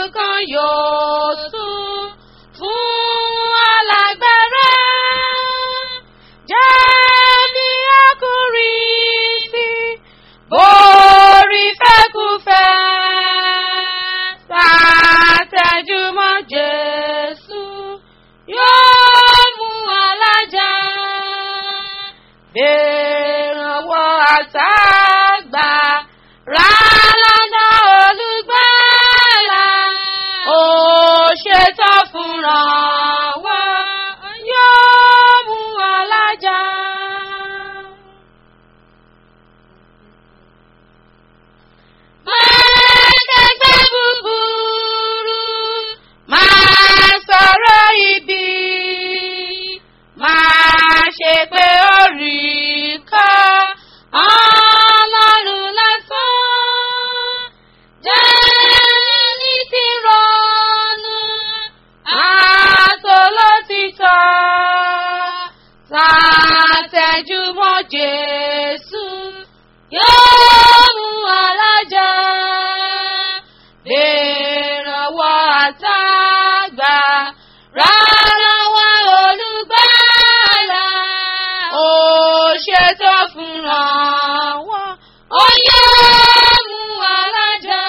kan yóò tún fún alágbára. Jẹ́ ní ọkùnrin sí borí fẹ́kúfẹ́. Sàtẹ̀júmọ́ Jésù yóò mú alájà. Bèrànwọ́ àtàgbà rà lọ́nà olùgbàlà. Ó ṣetán fúnra wá yóò mú alájà. Máa kẹgbẹ́ búburú, máa sọ̀rọ̀ ibi, máa ṣe pé ó rí ká ọlọ́run lásán. Jẹ́ ní ti ronú, àtòlótìtọ́, sàtẹ̀júmọ́ Jésù yóò mú alájà. Bèrànwọ́ àtàgbà rárá wá olùgbàlà. Ó ṣètò fúnra wọn, ó yóò mú alájà.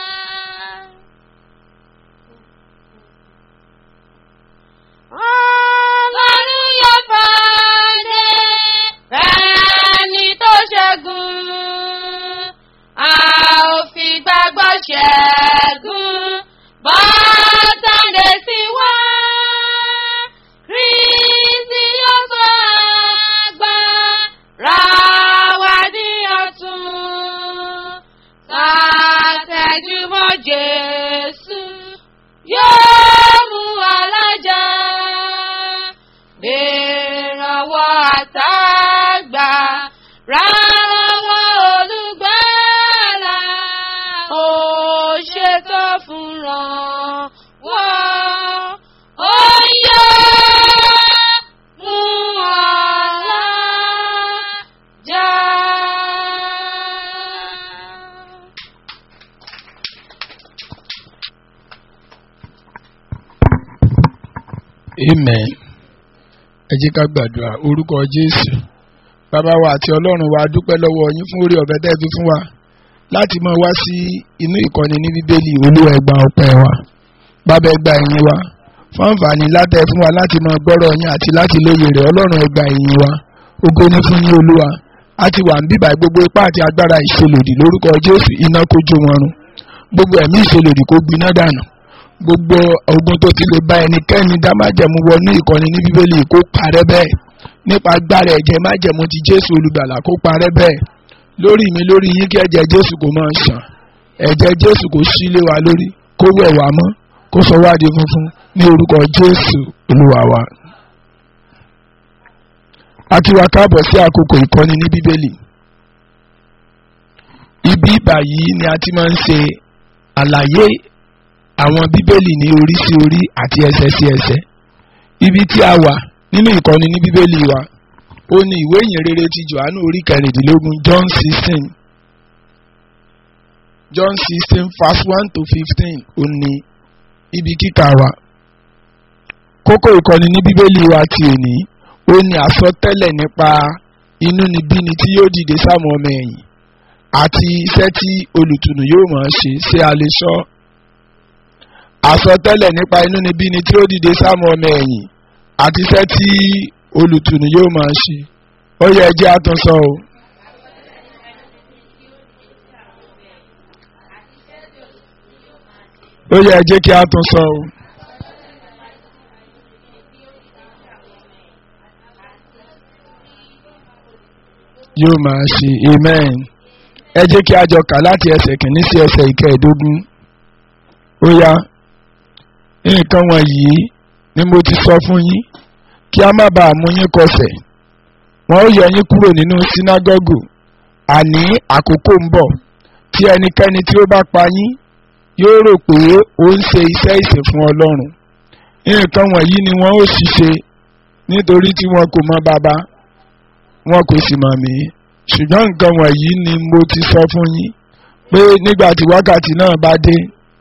Ọlọ́run yóò pàdé ẹni tó ṣẹ́gun. A ò fi gbàgbọ́ ṣẹ́gun. Bọ́tàdé sí wá. Kristi yóò sọ agbára wa ní ọ̀tun. Sàtẹ̀júmọ́ Jésù yóò mú alájà. Bèrànwọ́ àtàgbà ráwọ́ olùgbàlà. Ó ṣètò fúnra wọn. Ó yọ mú alájà. amen ẹ jẹ́ ká gbàdúrà orúkọ jésù bàbá wa àti ọlọ́run wa dúpẹ́ lọ́wọ́ yín fún orí ọ̀fẹ́ tẹ́ ẹ fi fún wa láti máa wá sí inú ìkọ́ni ní bíbélì olúwa ẹ gba ọpẹ́ wa bàbá ẹ gba ìyìn wa fún àǹfààní látẹ̀ fún wa láti máa gbọ́rọ̀ yín àti láti lóye rẹ̀ ọlọ́run ẹ gba ìyìn wa ògo ní fún yín olúwa a ti wà ń bíbà gbogbo ipá àti agbára ìṣelòdì lórúkọ jésù iná kó jó wọn run gbogbo ẹ̀mí ìṣelòdì kó gbiná dànù gbogbo ogun tó ti lè bá ẹnikẹ́ni dá májẹ̀mú wọnú ìkọ́ni ní bíbélì kó parẹ́ bẹ́ẹ̀ nípa agbára ẹ̀jẹ̀ májẹ̀mú ti jésù olùgbàlà kó parẹ́ bẹ́ẹ̀ lórí mi lórí yín kí ẹ̀jẹ̀ jésù kó máa ṣàn ẹ̀jẹ̀ jésù kó ṣí lé wa lórí kó wẹ̀ wá mọ́ kó sọ wá di funfun ní orúkọ jésù olúwa wa. a kí wa káàbọ̀ sí àkókò ìkọ́ni ní bíbélì ibi báyìí ni a ti máa ń ṣe àlàyé àwọn bíbélì ní orí sí orí àti ẹsẹ̀ sí ẹsẹ̀ ibi tí a wà nínú ìkọ́ni ní bíbélì wa ó ní ìwé ìyìn rere ti johannu orí kẹrìndínlógún john sixteen john sixteen verse one to fifteen ó ní ibi kíkà wa kókó ìkọ́ni ní bíbélì wa ti òní ó ní àsọtẹ́lẹ̀ nípa inúnibíni tí yóò dìde sáwọn ọmọ ẹ̀yìn àti iṣẹ́ tí olùtùnú yóò máa ṣe ṣé a lè sọ àsọtẹ́lẹ̀ nípa inúnibíni tí ó dìde sáwọn ọmọ ẹ̀yìn àti iṣẹ́ tí olùtùnú yóò máa ṣe ó yẹ ẹ jẹ́ àtúnṣọ o. ó yẹ ẹ jẹ́ kí a tún sọ o. yóò máa ṣe amen ẹ jẹ́ kí a jọ kà láti ẹsẹ̀ kìíní sí ẹsẹ̀ ìkẹẹ̀ẹ́dógún ó yá nǹkan wọ̀nyí ni mo ti sọ fún yín kí a má bàa mú yín kọsẹ̀ wọn ó yọ yín kúrò nínú sínágọ́gù àní àkókò ń bọ̀ tí ẹnikẹ́ni tí ó bá pa yín yóò rò pé ó ń ṣe iṣẹ́ ìsìn fún ọlọ́run nǹkan wọ̀nyí ni wọ́n ó ṣiṣẹ́ nítorí tí wọn kò mọ bàbá wọn kò sì mọ̀ mí ṣùgbọ́n nǹkan wọ̀nyí ni mo ti sọ fún yín pé nígbà tí wákàtí náà bá dé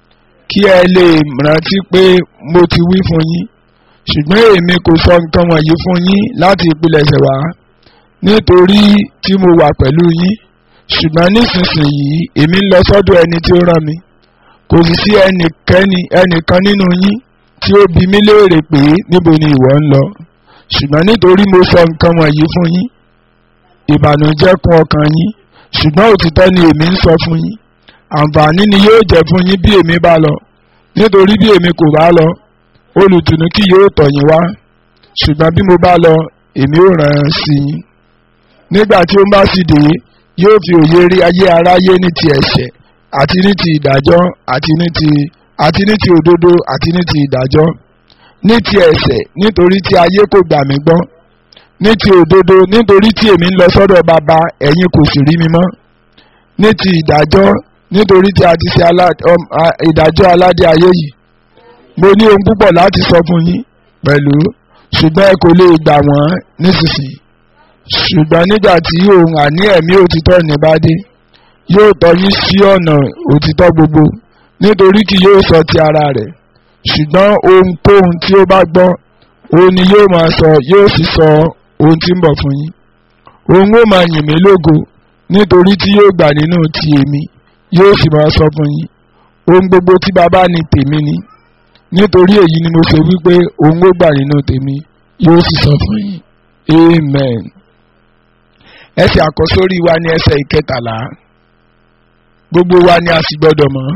kí ẹ lè rántí pé mo ti wí fún yín ṣùgbọ́n èmi kò sọ nǹkan wọ̀nyí fún yín láti ìpilẹ̀ṣẹ̀ wá nítorí tí mo wà pẹ̀lú yín ṣùgbọ́n nísinsìnyí èmi ń lọ sọ́dọ̀ ẹni tí ó rán mi kò sì sí ẹnikẹ́ni ẹnìkan nínú yín tí ó bi mí léèrè pé níbo ni ìwọ ń lọ ṣùgbọ́n nítorí mo sọ nǹkan wọ̀nyí fún yín ìbànújẹ́ kún ọkàn yín ṣùgbọ́n òtítọ́ ni èmi ń sọ fún yín àǹfààní ni yóò jẹ́ fún yín bí èmi bá lọ nítorí bí èmi kò bá lọ olùtùnú kì yóò tọ̀ yín wá ṣùgbọ́n bí mo bá lọ èmi ò rán an sí yín nígbà tí ó bá sì dé yóò fi òye rí ayé aráyé ní ti ẹ̀ṣẹ̀ àti ní ti ìdájọ́ àti ní ti àti ní ti òdodo àti ní ti ìdájọ́ ní ti ẹ̀ṣẹ̀ nítorí tí ayé kò gbà mí gbọ́ ní ti òdodo nítorí tí èmi ń lọ sọ́dọ̀ bàbá ẹ̀yin kò sì rí mi mọ́ ní ti ìdájọ́ nítorí tí a ti ṣe ìdájọ́ aládé ayé yìí mo ní ohun púpọ̀ láti sọ fún yín pẹ̀lú ṣùgbọ́n ẹ kò lè gbà wọ́n nísinsìnyí ṣùgbọ́n nígbà tí òun àní ẹ̀mí òtítọ́ ní bá dé yóò tọ́ yín sí ọ̀nà òtítọ́ gbogbo nítorí kì yóò sọ ti ara rẹ̀ ṣùgbọ́n ohunkóhun tí ó bá gbọ́ òun ni yóò máa sọ yóò sì sọ ohun tí ń bọ̀ fún yín òun ó máa yìn mí lógo nítorí tí yóò gbà nínú ti èmi yóò sì máa sọ fún yín ohun gbogbo tí bàbá ní tèmi ni nítorí èyí ni mo ṣe wípé òun ó gbà nínú tèmi yóò sì sọ fún yín amen ẹsẹ̀ àkọ́sórí wa ní ẹsẹ̀ ìkẹtàlá gbogbo wa ni a sì gbọ́dọ̀ mọ̀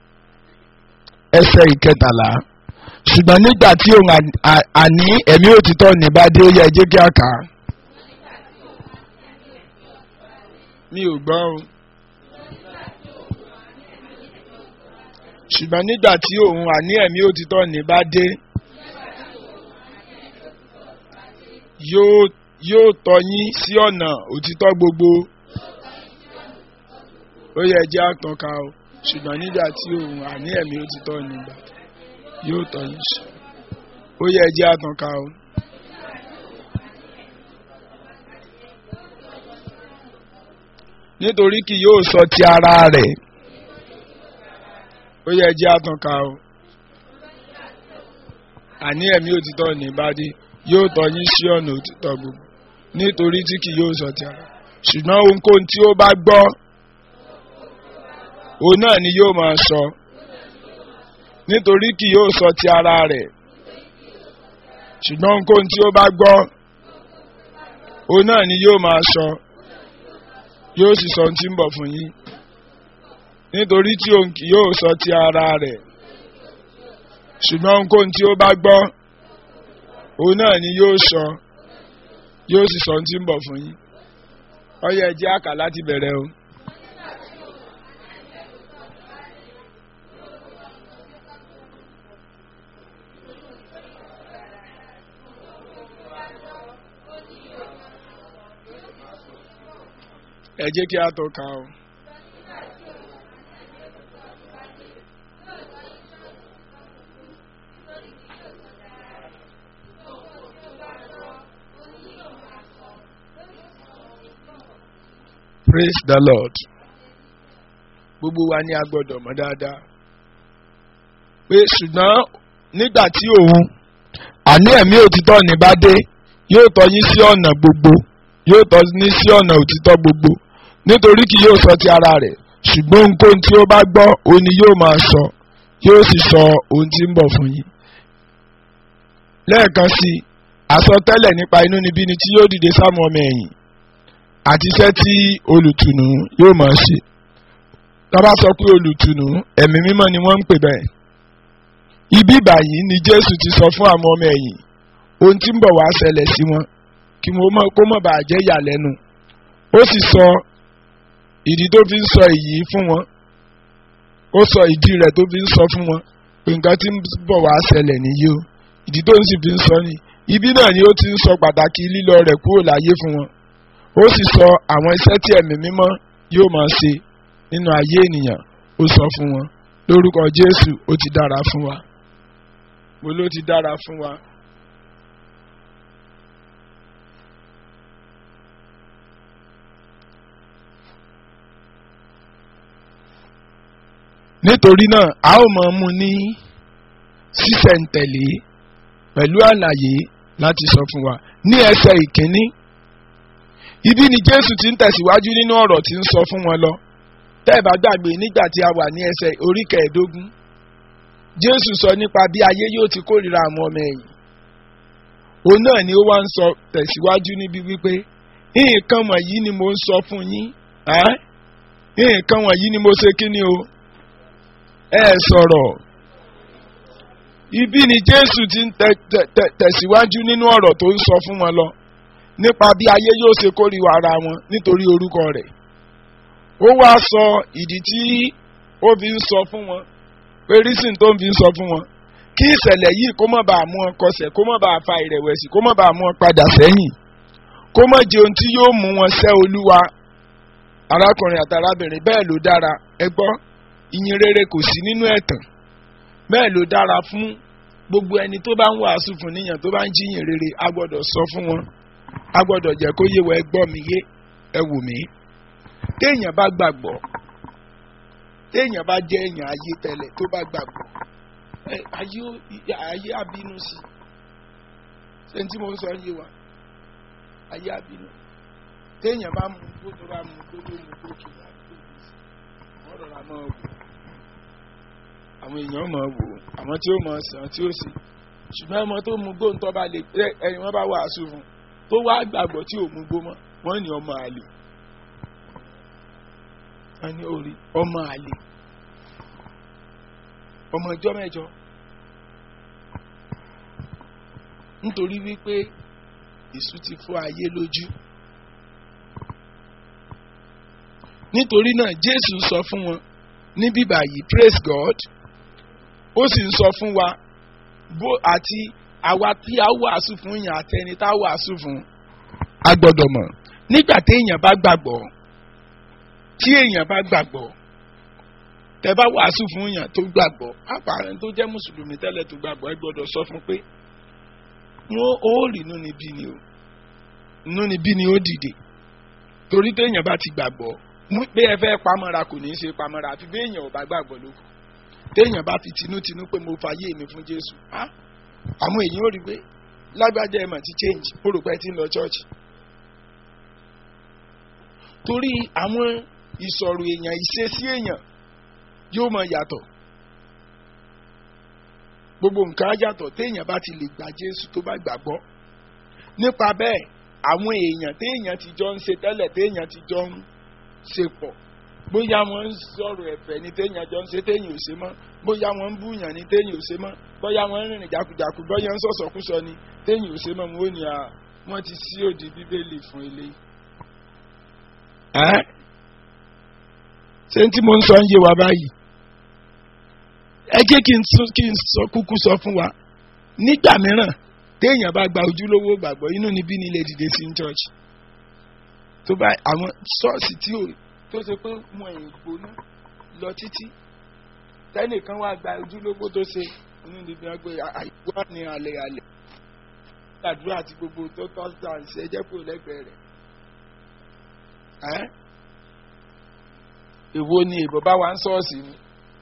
ẹsẹ̀ ìkẹtàlá ṣùgbọ́n nígbà tí òun àní ẹ̀mí òtítọ́ ní bá dé ó yẹ jẹ́ kí a kà á. mi ò gbọ́ o. ṣùgbọ́n nígbà tí òun àní ẹ̀mí òtítọ́ ní bá dé yóò yóò tọ́ yín sí ọ̀nà òtítọ́ gbogbo ó yẹ jẹ́ àtọ́ka o ṣùgbọ́n nígbà tí òun àní ẹ̀mí òtítọ́ ní bá dé yóò tọ́ yín sí ó yẹ jẹ́ àtọ́ka o. nítorí kì yóò sọ ti ara rẹ̀ ó yẹ jẹ́ àtúnká o àní ẹ̀mí òtítọ́ ní ìbádé yóò tọ́ yín sí ọ̀nà òtítọ́ gbogbo nítorí tí kì yóò sọ ti ara ṣùgbọ́n ohunkóhun tí ó bá gbọ́ òun náà ni yóò máa sọ nítorí kì yóò sọ ti ara rẹ̀ ṣùgbọ́n ohunkóhun tí ó bá gbọ́ òun náà ni yóò máa sọ yóò sì sọ ohun tí ń bọ̀ fún yín nítorí tí òun kì yóò sọ ti ara rẹ̀ ṣùgbọ́n ohunkóhun tí ó bá gbọ́ òun náà ni yóò sọ yóò sì sọ ohun tí ń bọ̀ fún yín ó yẹ jẹ́ àkà láti bẹ̀rẹ̀ o. ẹ jẹ́ kí a tó ka o. praise the lord gbogbo wa ni a gbọ́dọ̀ mọ̀ dáadáa pé ṣùgbọ́n nígbà tí òun àní ẹ̀mí òtítọ́ ní bá dé yóò tọ́ yín sí ọ̀nà gbogbo yóò tọ́ ní sí ọ̀nà òtítọ́ gbogbo nítorí kì yóò sọ ti ara rẹ̀ ṣùgbọ́n ohunkóhun tí ó bá gbọ́ òun ni yóò máa sọ yóò sì sọ ohun tí ń bọ̀ fún yín. lẹ́ẹ̀kan sí i àsọtẹ́lẹ̀ nípa inúnibíni tí yóò dìde sáwọn ọmọ ẹ̀yìn àti iṣẹ́ tí olùtùnú yóò máa ṣe. tábà sọ pé olùtùnú ẹ̀mí mímọ́ ni wọ́n ń pè bẹ́ẹ̀. ibi ìbàyí ni Jésù ti sọ fún àwọn ọmọ ẹ̀yìn ohun tí ń bọ̀ wá ṣẹlẹ̀ sí wọn kí wọ́n mọ̀ kó mọ̀ bàa jẹ́ ìyàlẹ́nu ó sì sọ ìdí tó fi ń sọ èyí fún wọn ó sọ ìdí rẹ̀ tó fi ń sọ fún wọn pé nǹkan tí ń bọ̀ wá ṣẹlẹ̀ nìyí o ìdí tó ń sì fi ń sọ ni ibi náà ni ó ti ń sọ pàtàkì lílọ rẹ̀ kúrò láyé fún wọn ó sì sọ àwọn iṣẹ́ tí ẹ̀mí mímọ́ yóò máa ṣe nínú ayé ènìyàn ó sọ fún wọn lórúkọ Jésù ó ti dára fún wa mo ló ti dára fún wa. nítorí náà a ó mọ̀ mú ní sísẹ̀ǹtẹ̀lé pẹ̀lú àlàyé láti sọ fún wa ní ẹsẹ̀ ìkíní ibi ni jésù ti ń tẹ̀síwájú nínú ọ̀rọ̀ tí ń sọ fún wọn lọ tẹ́ ẹ bá gbàgbé nígbà tí a wà ní ẹsẹ̀ orí kẹẹ̀ẹ́dógún jésù sọ nípa bí ayé yóò ti kórìíra àwọn ọmọ ẹ̀yìn òun náà ni ó wá ń sọ tẹ̀síwájú níbi wípé nǹkan wọ̀nyí ni mo ń sọ fún yín ẹ́ nǹkan wọ̀nyí ni mo ṣe kí ni o ẹ sọ̀rọ̀ ibi ni jésù ti ń tẹ- tẹ- tẹ- tẹ̀síwájú nínú ọ̀rọ̀ tó ń sọ fún wọn lọ nípa bí ayé yóò ṣe kórìíra ara wọn nítorí orúkọ rẹ̀ ó wá sọ ìdí tí ó fi ń sọ fún wọn pé rísìn tó ń fi ń sọ fún wọn kí ìṣẹ̀lẹ̀ yìí kó má bàa mú wọn kọsẹ̀ kó má bàa fa ìrẹ̀wẹ̀sì kó má bàa mú wọn padà sẹ́yìn kó má jẹ ohun tí yóò mú wọn sẹ́ olúwa arákùnrin àti arábìnrin bẹ́ẹ̀ ló dára ẹ gbọ́ ìyìn rere kò sí nínú ẹ̀tàn bẹ́ẹ̀ ló dára fún gbogbo ẹni tó bá ń wàásù fún níyàn tó bá ń jíyìn rere a gbọ́dọ̀ sọ fún wọn a gbọ́dọ̀ jẹ́ kó yé wa ẹ gbọ́ mi yé ẹ wò mí téèyàn bá gbàgbọ́ téèyàn bá jẹ́ èèyàn ayé tẹ́lẹ̀ tó bá gbàgbọ́ ẹ ayé ó- ayé abínú sí ṣé n tí mo sọ yé wa ayé abínú téèyàn bá mú kó tó bá mú kó ló mú kó kì í wọ́n rọra máa wò àwọn èèyàn máa wò àwọn tí ó máa sàn tí ó sì ṣùgbọ́n ọmọ tó mú gbóǹtọ́ bá lè ẹ ẹni wọ́n bá wàásù fún tó wá gbàgbọ́ tí ò mú gbó mọ́ wọ́n ní ọmọ àlè wọ́n ní orí ọmọ àlè ọmọ ìjọ mẹ́jọ nítorí wípé èṣù ti fọ́ ayé lójú nítorí náà jésù sọ fún wọn ní bíbá yìí praise god ó sì ń sọ fún wa bó àti àwa tí a wàásù fún yàn àtẹni tá a wàásù fún a gbọ́dọ̀ mọ̀ nígbà téèyàn bá gbàgbọ́ tí èèyàn bá gbàgbọ́ tẹ bá wàásù fún yàn tó gbàgbọ́ àpàrẹ tó jẹ́ mùsùlùmí tẹ́lẹ̀ tó gbàgbọ́ ẹ gbọ́dọ̀ sọ fún pé wọn ó rí inú ni bí ni o inú ni bí ni ó dìde torí téèyàn bá ti gbàgbọ́ mú pé ẹ fẹ́ pamọ́ra kò ní í ṣe pamọ́ra àfi bí èèyàn ò bá gbàgbọ́ lóko téèyàn bá fi tinútinú pé mo fàyè mi fún jésù á àwọn èèyàn ò rí pé lágbájá ẹ̀ mà ti change ó rò pé ẹ ti ń lọ church torí àwọn ìsọ̀rọ̀ èèyàn ìṣesí èèyàn yóò mọ yàtọ̀ gbogbo nǹkan á yàtọ̀ téèyàn bá ti lè gba jésù tó bá gbàgbọ́ nípa bẹ́ẹ̀ àwọn èèyàn téèyàn ti jọ ń ṣe tẹ́lẹ̀ téèyàn ti jọ ń ṣe pọ̀ bóyá wọ́n ń sọ̀rọ̀ ẹ̀fẹ̀ ni téèyàn jọ ń ṣe téèyàn ò ṣe mọ́ bóyá wọ́n ń búyàn ni téèyàn ò ṣe mọ́ bóyá wọ́n ń rìnrìn jákujàku bóyá ń sọ̀sọ̀kúsọ ni téèyàn ò ṣe mọ́ wọn ò ní à wọ́n ti sí òdì bíbélì fún eléyìí. ẹ́ ṣé tí mo ń sọ ń yé wa báyìí ẹ jẹ́ kí n tún kí n sọ kúkú sọ fún wa nígbà mìíràn téèyàn bá gba ojúlówó gbàgbọ́ inú níbí ni ilé dìde sí church tó bá àwọn ṣọ́ọ̀ṣì tí ò tó ṣe pé wọn ò gbóná lọ títí tẹ́nìkan wá gba ojúlówó tó ṣe inú níbi wọn gbé àìwá ní alẹ́ alẹ́ gbàdúrà àti gbogbo tó tọ́ sí àṣẹ ẹjẹ́ kúrò lẹ́gbẹ̀ẹ́ rẹ̀ ẹ́ èwo ni ìbọn bá wa ń ṣọ́ọ̀ṣì ni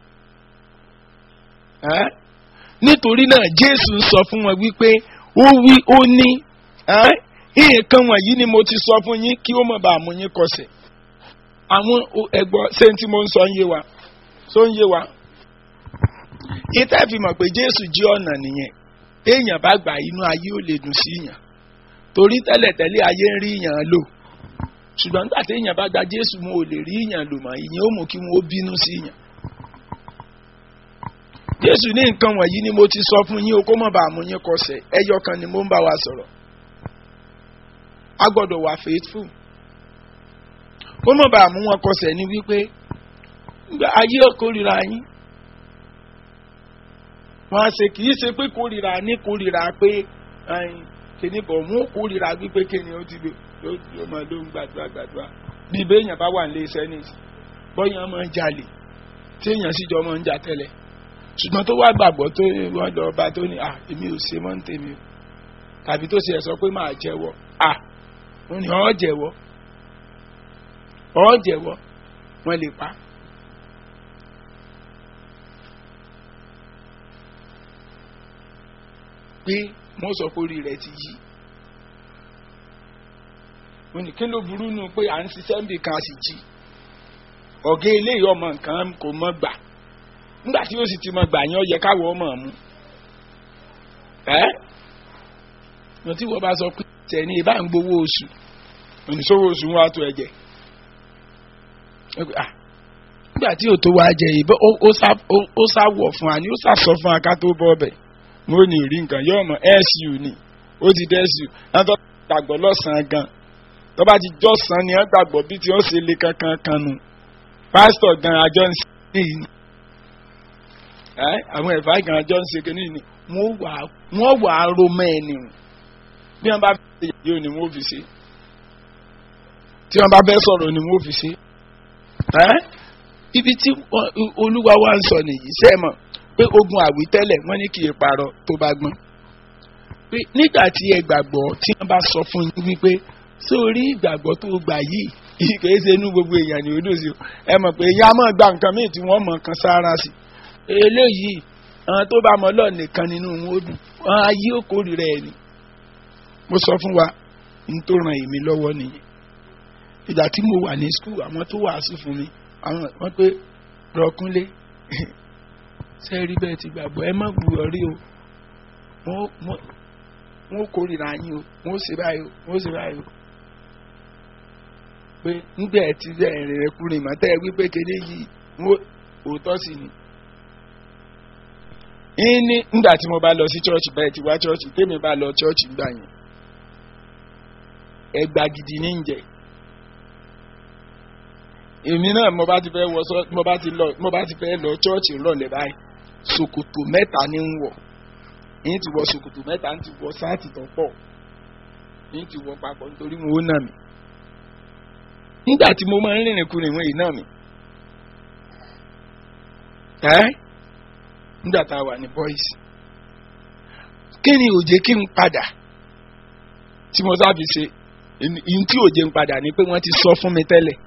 ẹ́ nítorí náà jésù sọ fún wọn wípé ó wí ó ní ẹ́ nǹkan wọ̀nyí ni mo ti sọ fún yín kí ó mọ̀ bá mú yín kọsẹ̀ àwọn ẹ̀gbọ́ ṣé tí mo ń sọ ń yé wa tó ń yé wa ìtẹ́ fi mọ̀ pé jésù jí ọ̀nà nìyẹn téèyàn bá gbà inú ayé ò lè dùn sí yàn torí tẹ́lẹ̀tẹ́lẹ̀ ayé ń rí yàn lò ṣùgbọ́n nígbà téèyàn bá gba jésù mo ò lè rí yàn lò mọ́ ìyẹn ó mú kí wọ́n ó bínú sí yàn jésù ní nǹkan wọ̀nyí ni mo ti sọ fún yín o kó mọ̀ bá mú yín kọsẹ̀ ẹyọ kan ni mo ń bá wa sọ̀rọ̀ a gbọ́dọ̀ wà faithful kó mọ̀ bá mú wọn kọsẹ̀ ní wípé ayé kórìíra yín wọn á ṣe kì í ṣe pé kórìíra ní kórìíra pé kìíní bọ̀ mú kórìíra wípé kíni ó ti ló máa ló ń gbàdúrà gbàdúrà bí béèyàn bá wà ní iṣẹ́ ní bọ́yàn máa ń jalè tí èèyàn sì jọ máa ń jà tẹ́lẹ̀ ṣùgbọ́n tó wá gbàgbọ́ tó wọ́n lọ bá tó ní à èmi ò ṣe mọ́ ń tèmi o tàbí tó ṣe ẹ̀ sọ pé máa jẹ́wọ́ à wọ́n ní ọ́ jẹ́wọ́ ọ́ jẹ́wọ́ wọ́n lè pa pé wọ́n sọ pé orí rẹ̀ ti yí mo ní kí ló burú nu pé à ń ṣiṣẹ́ níbi kan a sì jí ọ̀gá eléyìí ọmọ nǹkan kò mọ̀ gbà nígbà tí ó sì ti mọ̀ gbà yẹn ó yẹ káwọ́ ọmọ mu ẹ́ mo tí wọ́n bá sọ pé tẹ̀ ní ìbá ń gbowó oṣù oníṣòwò oṣù wọn á tó ẹ̀jẹ̀ nígbà tí ò tó wá jẹ ìbọn ó sá wọ̀ fún wa ni ó sá sọ fún wa ká tó bọ́ ọbẹ̀ mo ní rí nǹkan yóò mọ̀ su ni ó ti dẹ́ su látọ́ gbàgbọ́ lọ́sàn-án gan tó bá ti jọ́sàn ni wọ́n gbàgbọ́ bí tí wọ́n ṣe lé kankan kan nu pásítọ̀ gan àjọ ń ṣe èyí ni àwọn ẹ̀fà gan àjọ ń ṣe kínní ni wọ́n wà á ro mọ́ ẹni rùn bí wọ́n bá fẹ́ ṣe yóò ni wọ́n fi ṣe tí wọ́n bá fẹ́ sọ̀rọ̀ ni wọ́n fi ṣe ibi tí olúwa wa ń sọ nìyí sẹ́mọ̀ pé ogun àwítẹ́lẹ̀ wọ́n ní kì í parọ́ tó bá gbọ́n pé nígbà tí ẹ gbàgbọ́ tí wọ́n bá sọ fún yín wípé sórí ìgbàgbọ́ tó gbà yìí kìí ṣe inú gbogbo èèyàn ní odò sí ẹ mọ̀ pé ìyá máa gba nǹkan míì tí wọ́n mọ̀ kan sára sí eléyìí àwọn tó bá mọ̀ lọ nìkan nínú wọn ó dùn wọn á yí òkórì rẹ̀ ni mo sọ fún wa n tó ràn èmi lọ́wọ́ nìyẹn ìgbà tí mo wà ní skul àwọn tó wàásù fún mi àwọn wọn pé rọkúnlé ṣe rí bẹ́ẹ̀ ti gbàgbọ́ ẹ má gbúrọ̀ rí o wọ́n kórìíra yín o wọ́n ṣe báyìí o wọ́n ṣe báyìí o pé nígbà ẹ ti rẹ̀ rìn rẹ̀ kúrin mọ́ tẹ́ ẹ wípé kéde yìí wọ́n òótọ́ sí ni. ní nígbà tí mo bá lọ sí church bẹ́ẹ̀ ti wá church tèmi bá lọ church gbà yẹn ẹgbà gidi ní ìjẹ́ èmi náà mo bá ti fẹ́ wọ sọ mo bá ti lọ mo bá ti fẹ́ lọ church ńlọlẹ̀ báyìí ṣòkòtò mẹ́ta ní ń wọ̀ yín ti wọ ṣòkòtò mẹ́ta ń ti wọ sáàtì tó pọ̀ yín ti wọ papọ̀ nítorí mo ó nà mí nígbà tí mo máa ń rìnrìn kúrin ìwọ̀n yìí nà mí ẹ́ nígbà tá a wà ní boys kí ni òjé kí n padà tí mo sábì ṣe ìyìn tí òjé ń padà ni pé wọ́n ti sọ fún mi tẹ́lẹ̀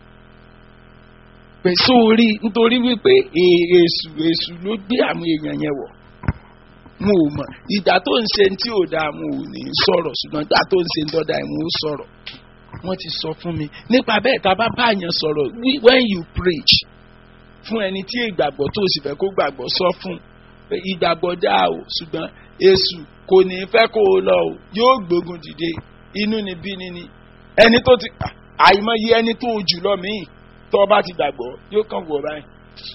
pé sórí nítorí wípé èṣù èṣù ló gbé àwọn èèyàn yẹn wọ̀ mo ò mọ̀ ìgbà tó ń ṣe tí ò dáa mo ò ní sọ̀rọ̀ ṣùgbọ́n ìgbà tó ń ṣe ń dọ́dà mo ò sọ̀rọ̀ wọ́n ti sọ fún mi nípa bẹ́ẹ̀ tá a bá bá yẹn sọ̀rọ̀ when you preach fún ẹni tí ìgbàgbọ́ tó sì fẹ́ kó gbàgbọ́ sọ fún pé ìgbàgbọ́ dáa o ṣùgbọ́n èṣù kò ní fẹ́ kó o lọ o yóò gbógun dìde inú ni bí ni ni ẹni tó ti àìmọye ẹni tó jù lọ míì tó o bá ti gbàgbọ́ yóò kàn wọ̀ báyìí.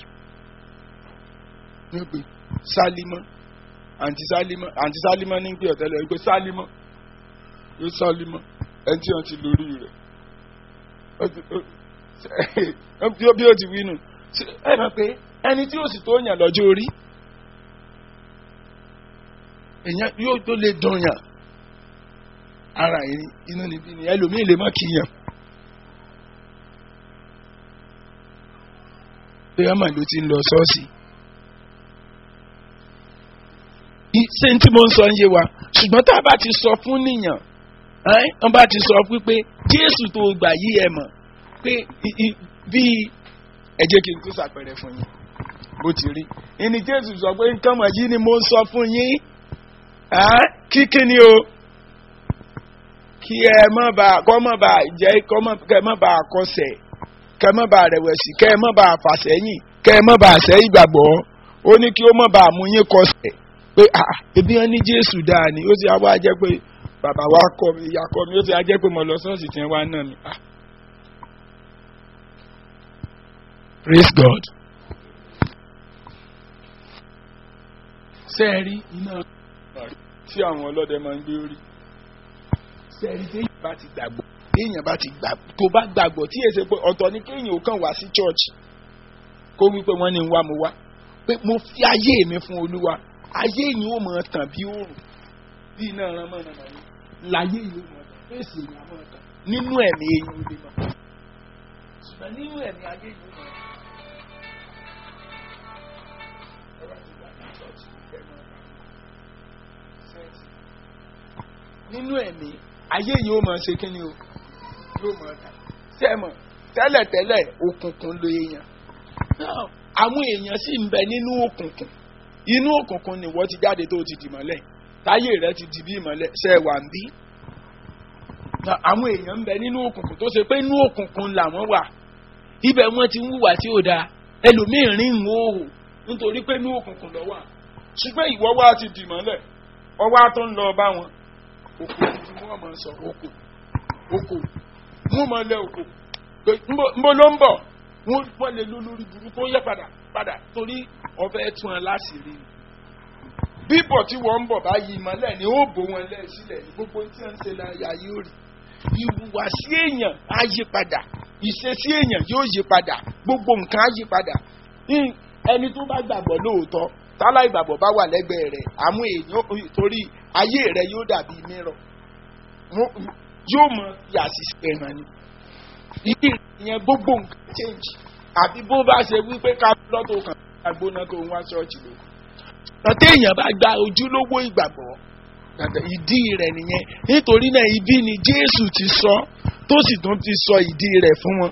ní pé sálímọ́ àǹtí sálímọ́ àǹtí sálímọ́ ní pé ọ̀tẹ́lẹ̀ pé sálímọ́ yóò sálímọ́ ẹni tí wọ́n ti lórí rẹ̀ bí ó ti wí nù ẹ mọ̀ pé ẹni tí ó sì tó yàn lọ́jọ́ orí èèyàn yóò tó lè dùn yàn ara inú níbí ni ẹlòmíì lè mọ́ kí yàn. pé ọmọ ló ti ń lọ ṣọ́ọ̀ṣì. ṣé tí mo ń sọ ń yé wa ṣùgbọ́n tá a bá ti sọ fún nìyàn wọ́n bá ti sọ wípé jésù tó gbà yí ẹ mọ̀ pé bí ẹ jẹ́ kí n tún ṣàpẹẹrẹ fún yín bó ti rí ìní jésù sọ pé nǹkan mọ̀ yìí ni mo ń sọ fún yín kíkí ni o kí ẹ má bàa kọ́ má bàa jẹ́ kọ́ má bàa kọsẹ̀ kẹ́ má bàa rẹ̀wẹ̀sì kẹ́ má bàa fàsẹ́yìn kẹ́ má bàa sẹ́ ìgbàgbọ́ ó ní kí ó má bàa mú yín kọsẹ̀ pé ebi wọn ní jésù dáa ni ó sì á wá jẹ́ pé bàbá wa kọ mi ìyá kọ mi ó sì á jẹ́ pé mo lọ sọ́ọ̀sì tí wọ́n wá náà mi. praise god. sẹ́ẹ̀rí iná tí àwọn ọlọ́dẹ máa ń gbé orí sẹ́ẹ̀rí téèyàn bá ti gbàgbọ́ téèyàn bá ti gbàgbọ́ tó bá gbàgbọ́ tí èsè pé ọ̀tọ̀ ni kéèyàn ò kàn wá sí church kó wí pé wọ́n ní ń wá mo wá pé mo fi ayé mi fún olúwa ayé yìí ó mọ̀ tàn bí òòrùn bí iná ran mọ́nà mọ́ ni láyé yìí ó mọ̀ tàn fèsì ìyá mọ̀ tàn nínú ẹ̀mí eyín ó lè mọ̀ ṣùgbọ́n nínú ẹ̀mí ayé yìí ó mọ̀ tàn. nínú ẹ̀mí ayé yìí ó mọ̀ ṣe kí ni o yóò mọ̀ tàn sẹ́mọ̀ tẹ́lẹ̀tẹ́lẹ̀ òkùnkùn lo èèyàn àwọn èèyàn sì ń bẹ nínú òkùnkùn inú òkùnkùn ni wọ́n ti jáde tó ti dì mọ́lẹ̀ táyé rẹ ti di bí ìmọ̀lẹ̀ ṣe wà ń bí. àwọn èèyàn ń bẹ nínú òkùnkùn tó ṣe pé inú òkùnkùn làwọn wà ibẹ̀ wọ́n ti ń hùwà tí ò dáa ẹlòmíín rìn ń hòhò nítorí pé inú òkùnkùn lọ wà ṣùgbọ́n ìwọ wá ti dì mọ́lẹ̀ ọwọ́ tó ń lọ bá wọn òkò tí wọ́n máa sọ òkò òkò wọ́n máa lẹ òkò pé nbọ ló ń bọ̀ wọ́n lè lọ lórí burúkú ó yẹ padà padà torí ọbẹ̀ tún ẹ láṣìírí ni bíbọ̀ tí wọ́n ń bọ̀ báyìí ìmọ̀lẹ̀ ni ó bò wọn lẹ́ sílẹ̀ ní gbogbo tí wọ́n ń ṣe láyà yóò rí ìhùwàsí èèyàn á yí padà ìṣesí èèyàn yóò yí padà gbogbo nǹkan á yí padà ẹni tó bá gbàgbọ́ lóòótọ́ tálá ìgbàgbọ́ bá wà lẹ́gbẹ̀ẹ́ rẹ̀ àmú èèyàn torí ayé rẹ̀ yóò dàbí mìíràn yóò mọ yàtì ẹ̀hàn ni ìdí ìyẹn gbogbo nǹkan change àbí bó bá ṣe wípé ká lọ́tò kan agbóná tó ń wá ṣọ́ọ̀ṣì lóko tọ́tẹ́ èèyàn bá gba ojúlówó ìgbàgbọ́ ìdí rẹ̀ nìyẹn nítorí náà ibi ni Jésù ti sọ tó sì tún ti sọ ìdí rẹ̀ fún wọn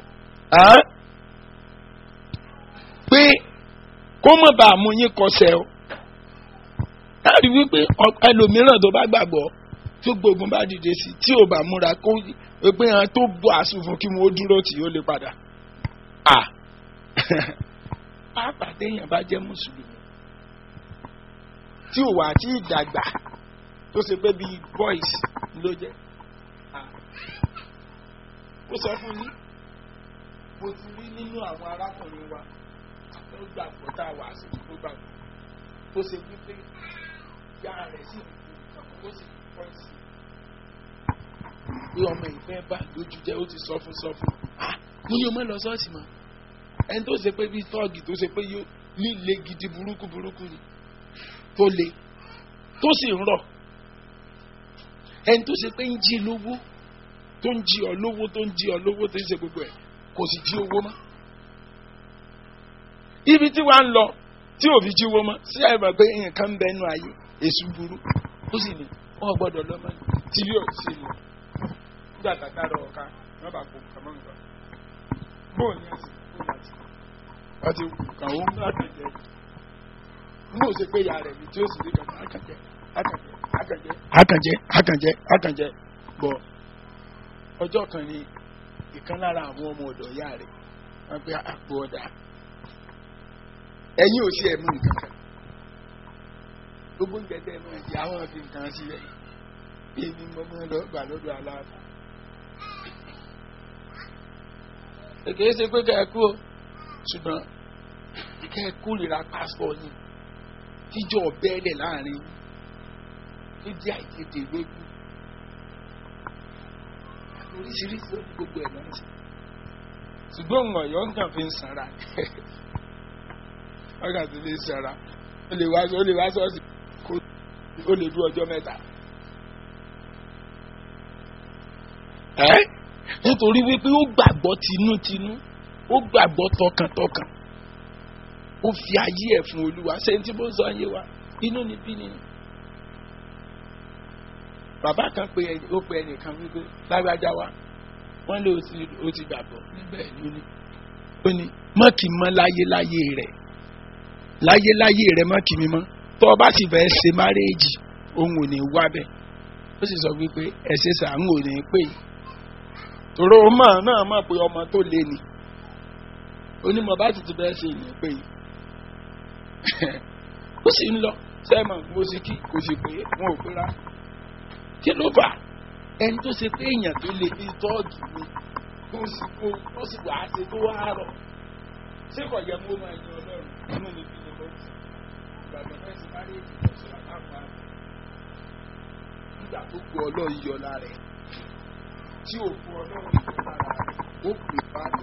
pé kó mọ̀ bá mú yín kọsẹ̀ o láti wípé ẹlòmíràn tó bá gbàgbọ́ tó gbógun bá dìde sí tí ò bá múra kó pé hàn tó bọ̀ àsùnfún kí wọ́n dúró tí ó lè padà à pàápàá téèyàn bá jẹ́ mùsùlùmí tí ò wà tí ìdàgbà tó ṣe pé bíi boys ló jẹ́ ó sọ fún yín mo ti rí nínú àwọn arákùnrin wa tó gbàgbọ́ tá a wà sí tó gbàgbọ́ tó ṣe wípé ìyá rẹ̀ sì ń kú ó sì ń pọ̀ sí i pé ọmọ ìfẹ́ bá lójú jẹ́ ó ti sọ fún sọ fún ah mo ní o mọ̀ lọ sọ́ọ̀sì mọ́ ẹni tó ṣe pé bíi tọ́ọ̀gì tó ṣe pé yóò líle gidi burúkú burúkú ni tó le tó sì ń rọ̀ ẹni tó ṣe pé ń jí lówó tó ń jí ọ lówó tó ń jí ọ lówó tó ń ṣe gbogbo ẹ̀ kò sì jí owó mọ́ ibi tí wàá ń lọ tí òbí jí owó mọ́ sí àìmọ̀ pé nǹkan ń bẹ nínú ayé èṣù burú ó sì ní wọn gbọ́dọ̀ lọ́mọ tí yóò sì lọ nígbà tàtà rọ ọ̀ka wọn bá kó kàmọ́ nǹkan bóò ní ẹsẹ̀ kó láti wọ́n ti kù kàn ó ń láti jẹ mú òsè pé ìyá rẹ̀ ni tí ó sì rí kàkà àkànjẹ àkànjẹ àkànjẹ àkànjẹ àkànjẹ àkànjẹ bọ̀ ọjọ́ kan ni ìkan lára àwọn ọmọ ọ̀dọ̀ ìyá rẹ̀ wọ́n pe àpò ọ̀dà ẹ̀yin ò sí ẹ̀ mú nǹkan kan gbogbo oúnjẹ tẹ́ ẹ máa jẹ àwọn fi nǹkan sí rẹ̀ èmi mo máa lọ gbà lọ́dọ̀ aláàbò. èké ṣe pé kẹ́ ẹ kú o ṣùgbọ́n kẹ́ ẹ kórìíra pásítọ̀ yìí tíjọ́ bẹ́ẹ̀lẹ̀ láàrin tó jẹ́ àìtètè lójú oríṣiríṣi gbogbo ẹ̀ náà ṣùgbọ́n ọ̀yọ́ nǹkan fi ń sanra ọ̀gá tó lè sanra ó lè wá ó lè wá sọ́ọ̀sì kó ó lè dú ọjọ́ mẹ́ta. ẹ́ nítorí wípé ó gbàgbọ́ tinútinú ó gbàgbọ́ tọkàntọkàn ó fi ayé ẹ̀ fún olúwa ṣé tí bó sọ ayé wa inú ni bí ni. bàbá kan pé ó pe ẹnìkan wípé lágbájá wa wọ́n lé o ti gbàgbọ́ níbẹ̀ ni ó ní ó ní mọ́kì mọ́ láyé láyé rẹ̀ láyé láyé rẹ̀ mọ́kì mi mọ́ tọ́ ọ bá sì fẹ́ ṣe márẹ́ẹ̀jì òun ò ní wá bẹ́ẹ̀ ó sì sọ wípé ẹ̀ṣẹ̀ sàánù ò ní pè é tòró mọ̀ náà mọ̀ pé ọmọ tó lé ni onímọ̀ bá sì ti bẹ́ẹ̀ ṣe ìní pé ó sì ń lọ sẹ́mọ̀ mo sì kí kò sì pé wọn ò pera kí ló fà ẹni tó ṣe pé èèyàn tó lè bí tọ́ọ̀gì ni kó sì kó ó sì wàá ṣe tó wá rọ̀ ṣé kò yẹ kó máa yan ọlọ́run inú mi bí ni mo ti gbàgbọ́ fẹ́ sí máa rí èdè ìjọsìn àpapọ̀ nígbà tó gbọ́ ọlọ́run yọ lára ẹ̀ tí òkú ọlọ́run yọ lára rẹ̀ ó pè bá mi.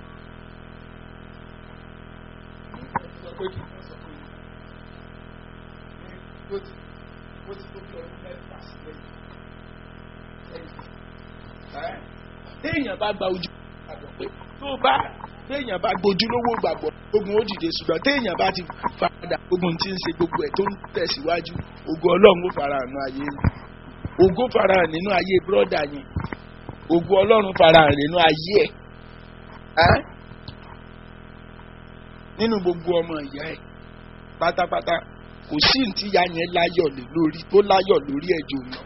sọ pé kí wọ́n sọ pé ó ti ó ti tó bí ọdún mẹ́fà sílẹ̀ yìí. téèyàn bá gba ojú gbàgbọ́ pé tó bá téèyàn bá gbojú lówó gbàgbọ́ ogun ó dìde ṣùgbọ́n téèyàn bá ti padà ogun tí ń ṣe gbogbo ẹ̀ tó ń tẹ̀síwájú ogun ọlọ́run ó fara hàn ayé ogun fara hàn nínú ayé bírọ́dà yẹn ogun ọlọ́run fara hàn nínú ayé ẹ̀ nínú gbogbo ọmọ ìyá ẹ̀ pátápátá kò sí ní tíya yẹn láyọ̀ lé lórí tó láyọ̀ lórí ẹ̀jọ̀ náà.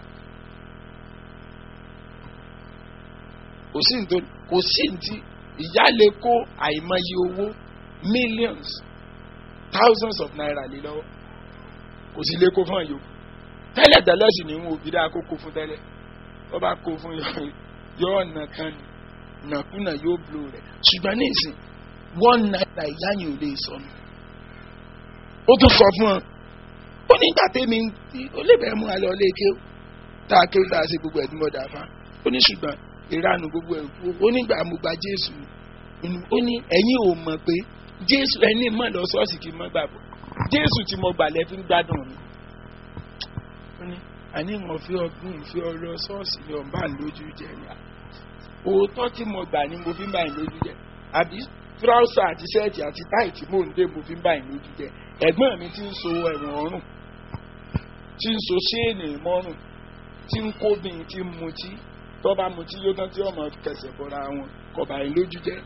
kò sí ní tó kò sí ní tí ìyá lè kó àìmọye owó millions thousands of naira lé lọ́wọ́ kò sí lè kó fún ẹ̀yọ́ tẹ́lẹ̀ tẹ́lẹ̀ sì ní wọn òbí dáa kó kó fún tẹ́lẹ̀ wọ́n bá kó fún yọ ọ̀nà kan ní nàkúnà yóò blo rẹ̀ ṣùgbọ́n ní ìsìn one naira ìyá yẹn ò lè sọnù ó tún sọ fún ọ ó ní ìgbà tẹ́mi ó lè bẹ̀rẹ̀ mú alẹ́ ọlé ike tá a kéwì tá a ṣe gbogbo ẹ̀dúnmọ̀dà fa ó ní ṣùgbọ́n ìranu gbogbo ẹ̀ kú ó nígbà mo gba jésù ó ní ẹ̀yin ò mọ̀ pé jésù ẹni mọ̀ lọ sọ́ọ̀sì kì í mọ́ gbàgbọ́ jésù tí mo gbà lẹ́ fi ń gbádùn mi ó ní àní mo fi ọgbọ́n ìfi ọ̀rọ̀ sọ́ọ̀sì ni ọ̀n bá ń lójú jẹ ni òótọ́ tí mo gbà ni mo fi ń bá ń lójú jẹ àbí tíráùsà àti ṣẹ́ẹ̀tì àti táì tí mò ń dé mo fi ń bá ń lójú jẹ ẹ̀gbọ́n mi ti ń so ẹ̀wọ̀n ọ̀rùn tí ń so ṣéènì mọ́rùn tí ń kóbìn tí ń mutí tó bá mutí yóò tán tí ọmọ kẹsẹ̀ bọ́ra wọn kò bá ń lójú jẹ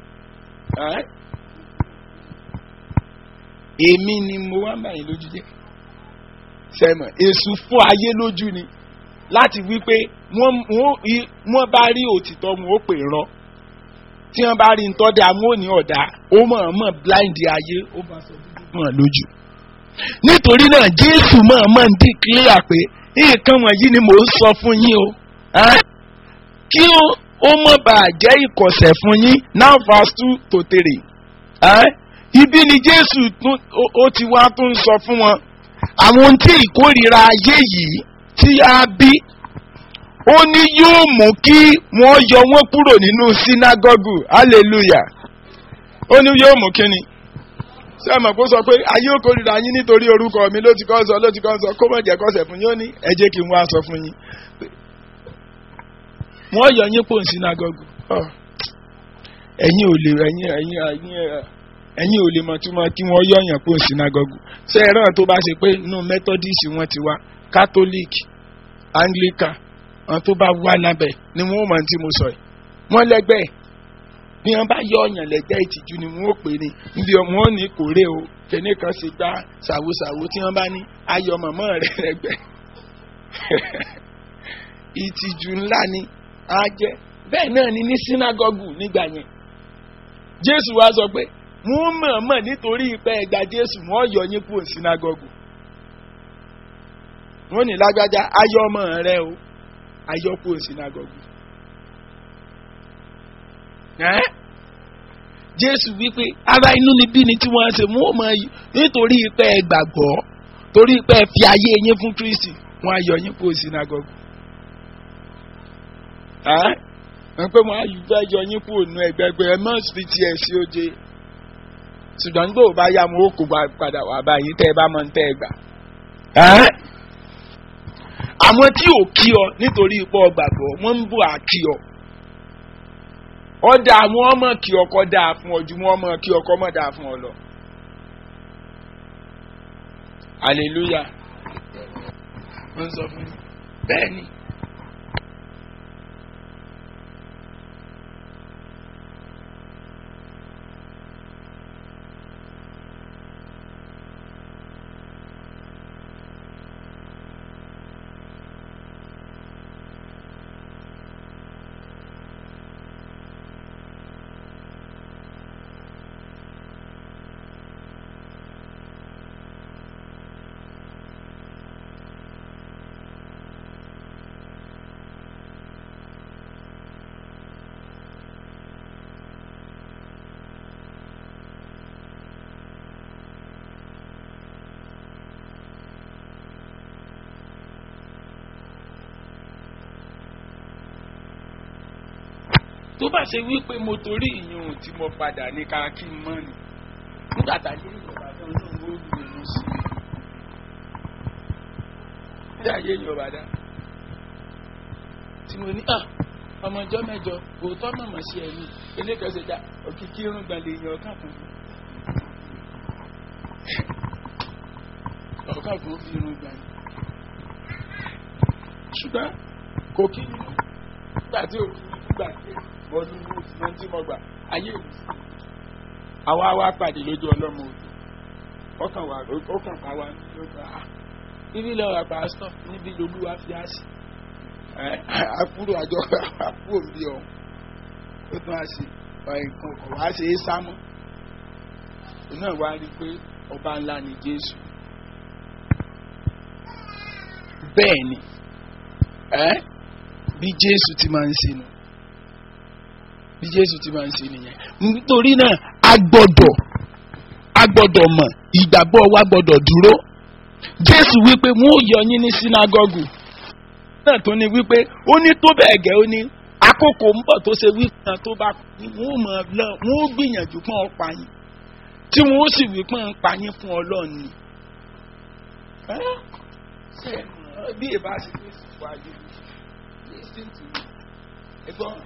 èmi ni mo wá ń bá ń lójú jẹ sẹ́mọ̀ èṣù fún ayé lójú ni láti wí pé wọ́n bá rí òtítọ́ wọn ó pè rán tí wọ́n bá rí ntọ́ da wọn ò ní ọ̀dà ó mọ̀-ọ́mọ̀ blind ayé ó bá sọ dúdú mọ̀ lójú. nítorí náà jésù mọ̀-ọ́mọ̀ ń dì clear pé nǹkan wọ̀nyí ni mò ń sọ fún yín o kí ó mọ̀ bá jẹ́ ìkọ̀sẹ̀ fún yín now verse two to three ibi ni jésù ó ti wá tó ń sọ fún wọn àwọn tí ìkórìíra ayé yìí tí a bí ó ní yóò mú kí wọ́n yọ wọ́n kúrò nínú sínágọ́gù hallelujah ó ní yóò mú kíni sẹ́mọ̀ kó sọ pé ayé ò kórìíra yín nítorí orúkọ mi ló ti kọ́ sọ ló ti kọ́ sọ kó mọ̀ jẹ́ kọ́sẹ̀ fún yín ó ní ẹ jẹ́ kí n wá sọ fún yín wọ́n yọ yín pò ní sínágọ́gù ẹ̀yin ò lè ẹ̀yin ẹ̀yin ẹ̀yin ẹ̀yin ò lè mọ̀ túmọ̀ kí wọ́n yọ yàn pò ní sínágọ́gù ṣé ẹ̀rọ tó bá ṣe pé inú methodist wọ́n ti wá catholic anglican àwọn tó bá wà lábẹ́ ni wọ́n mọ̀ tí mo sọ yìí wọ́n lẹ́gbẹ́ bí wọ́n bá yọ ọ̀yàn lẹ́gbẹ́ ìtìjú ni wọ́n pè ní níbi wọ́n ní kórè o kẹ́ni kan ṣe gbá ṣàwòṣàwò tí wọ́n bá ní ayọ̀ mọ̀mọ́ rẹ̀ lẹ́gbẹ́ ìtìjú ńlá ni á jẹ́ bẹ́ẹ̀ náà ni ní sínágọ́gù nígbà yẹn jésù wá sọ pé wọ́n mọ̀ọ́mọ̀ nítorí ìpẹ́ ẹ̀gbà jésù wọ́n yọ yín kúrò sínágọ́gù wọ́n ní lágbájá ayọ̀ ọmọ rẹ o ayọ́kú sinagogu. Jésù wípé ara inú ni bí ni tí wọ́n ṣe mú ọmọ yìí nítorí pé ẹ gbàgbọ́ torí pé ẹ fi ayé yín fún Kristi wọ́n ayọ̀ yín kú sinagogu. Wọ́n pé wọ́n ayọ̀ fẹ́ yọ yín kú ònú ẹgbẹ́gbẹ́ ẹ mọ̀ sí tiẹ̀ sí oje. Ṣùgbọ́n nígbà wo bá yá mo kó padà wá báyìí tẹ́ ẹ bá mọ̀ ń tẹ́ ẹ gbà àwọn tí ò kí ọ nítorí ipò ọgbàgbọ́ wọ́n ń bù á kí ọ. ọ̀dà àwọn ọmọ kí ọkọ dáa fún ọ ju wọn mọ kí ọkọ mọ̀ dáa fún ọ lọ. hallelujah. wọ́n sọ fún mi bẹ́ẹ̀ ni. tó bá ṣe wípé mo torí ìyún tí mo padà ní ká kí n mọ́ ni nígbà tá a yé ìjọba tó ń lò ó lù ú sí i bí ayé ìjọba dá tí mo ní à ọmọ ọjọ́ mẹ́jọ òótọ́ mọ̀mọ́ sí ẹ̀yìn elékẹ́sẹ̀ dá òkìkí irun gbàlẹ̀ èèyàn ọ̀kan fún mi ọ̀kan fún fi irun gbàlẹ̀ ṣùgbọ́n kò kí nígbà tí òkú gbà ọdún mọ́ tí mo gbà ayé òun sí àwa wá pàdé lójú ọlọ́mọ òdu ọkàn wà ọkàn bá wa níbi lọ́wọ́ pásítọ̀ níbi lolúwa fi á sí àkúrò àjọ àkúrò bí ọ ó tún á sí nǹkan kan wá ṣe é sámọ́ òun náà wá rí i pé ọba ńlá ni Jésù bẹ́ẹ̀ ni bí Jésù ti máa ń ṣe nù bí Jésù ti máa ń ṣe nìyẹn nítorí náà a gbọ́dọ̀ a gbọ́dọ̀ mọ̀ ìgbàgbọ́ wa gbọ́dọ̀ dúró Jésù wípé wọn ò yọ yín ní sínágọ́gù náà tó ní wípé ó ní tó bẹ́ẹ̀ gẹ́ ó ní àkókò ń bọ̀ tó ṣe wípé náà tó bá wọn ò mọ̀ lọ wọn ò gbìyànjú pọ́n ọ pa yín tí wọn ó sì wípé ń pa yín fún Ọlọ́run ni bí ìbá ṣe fi sùpò ayé listen to me ẹ̀gbọ́n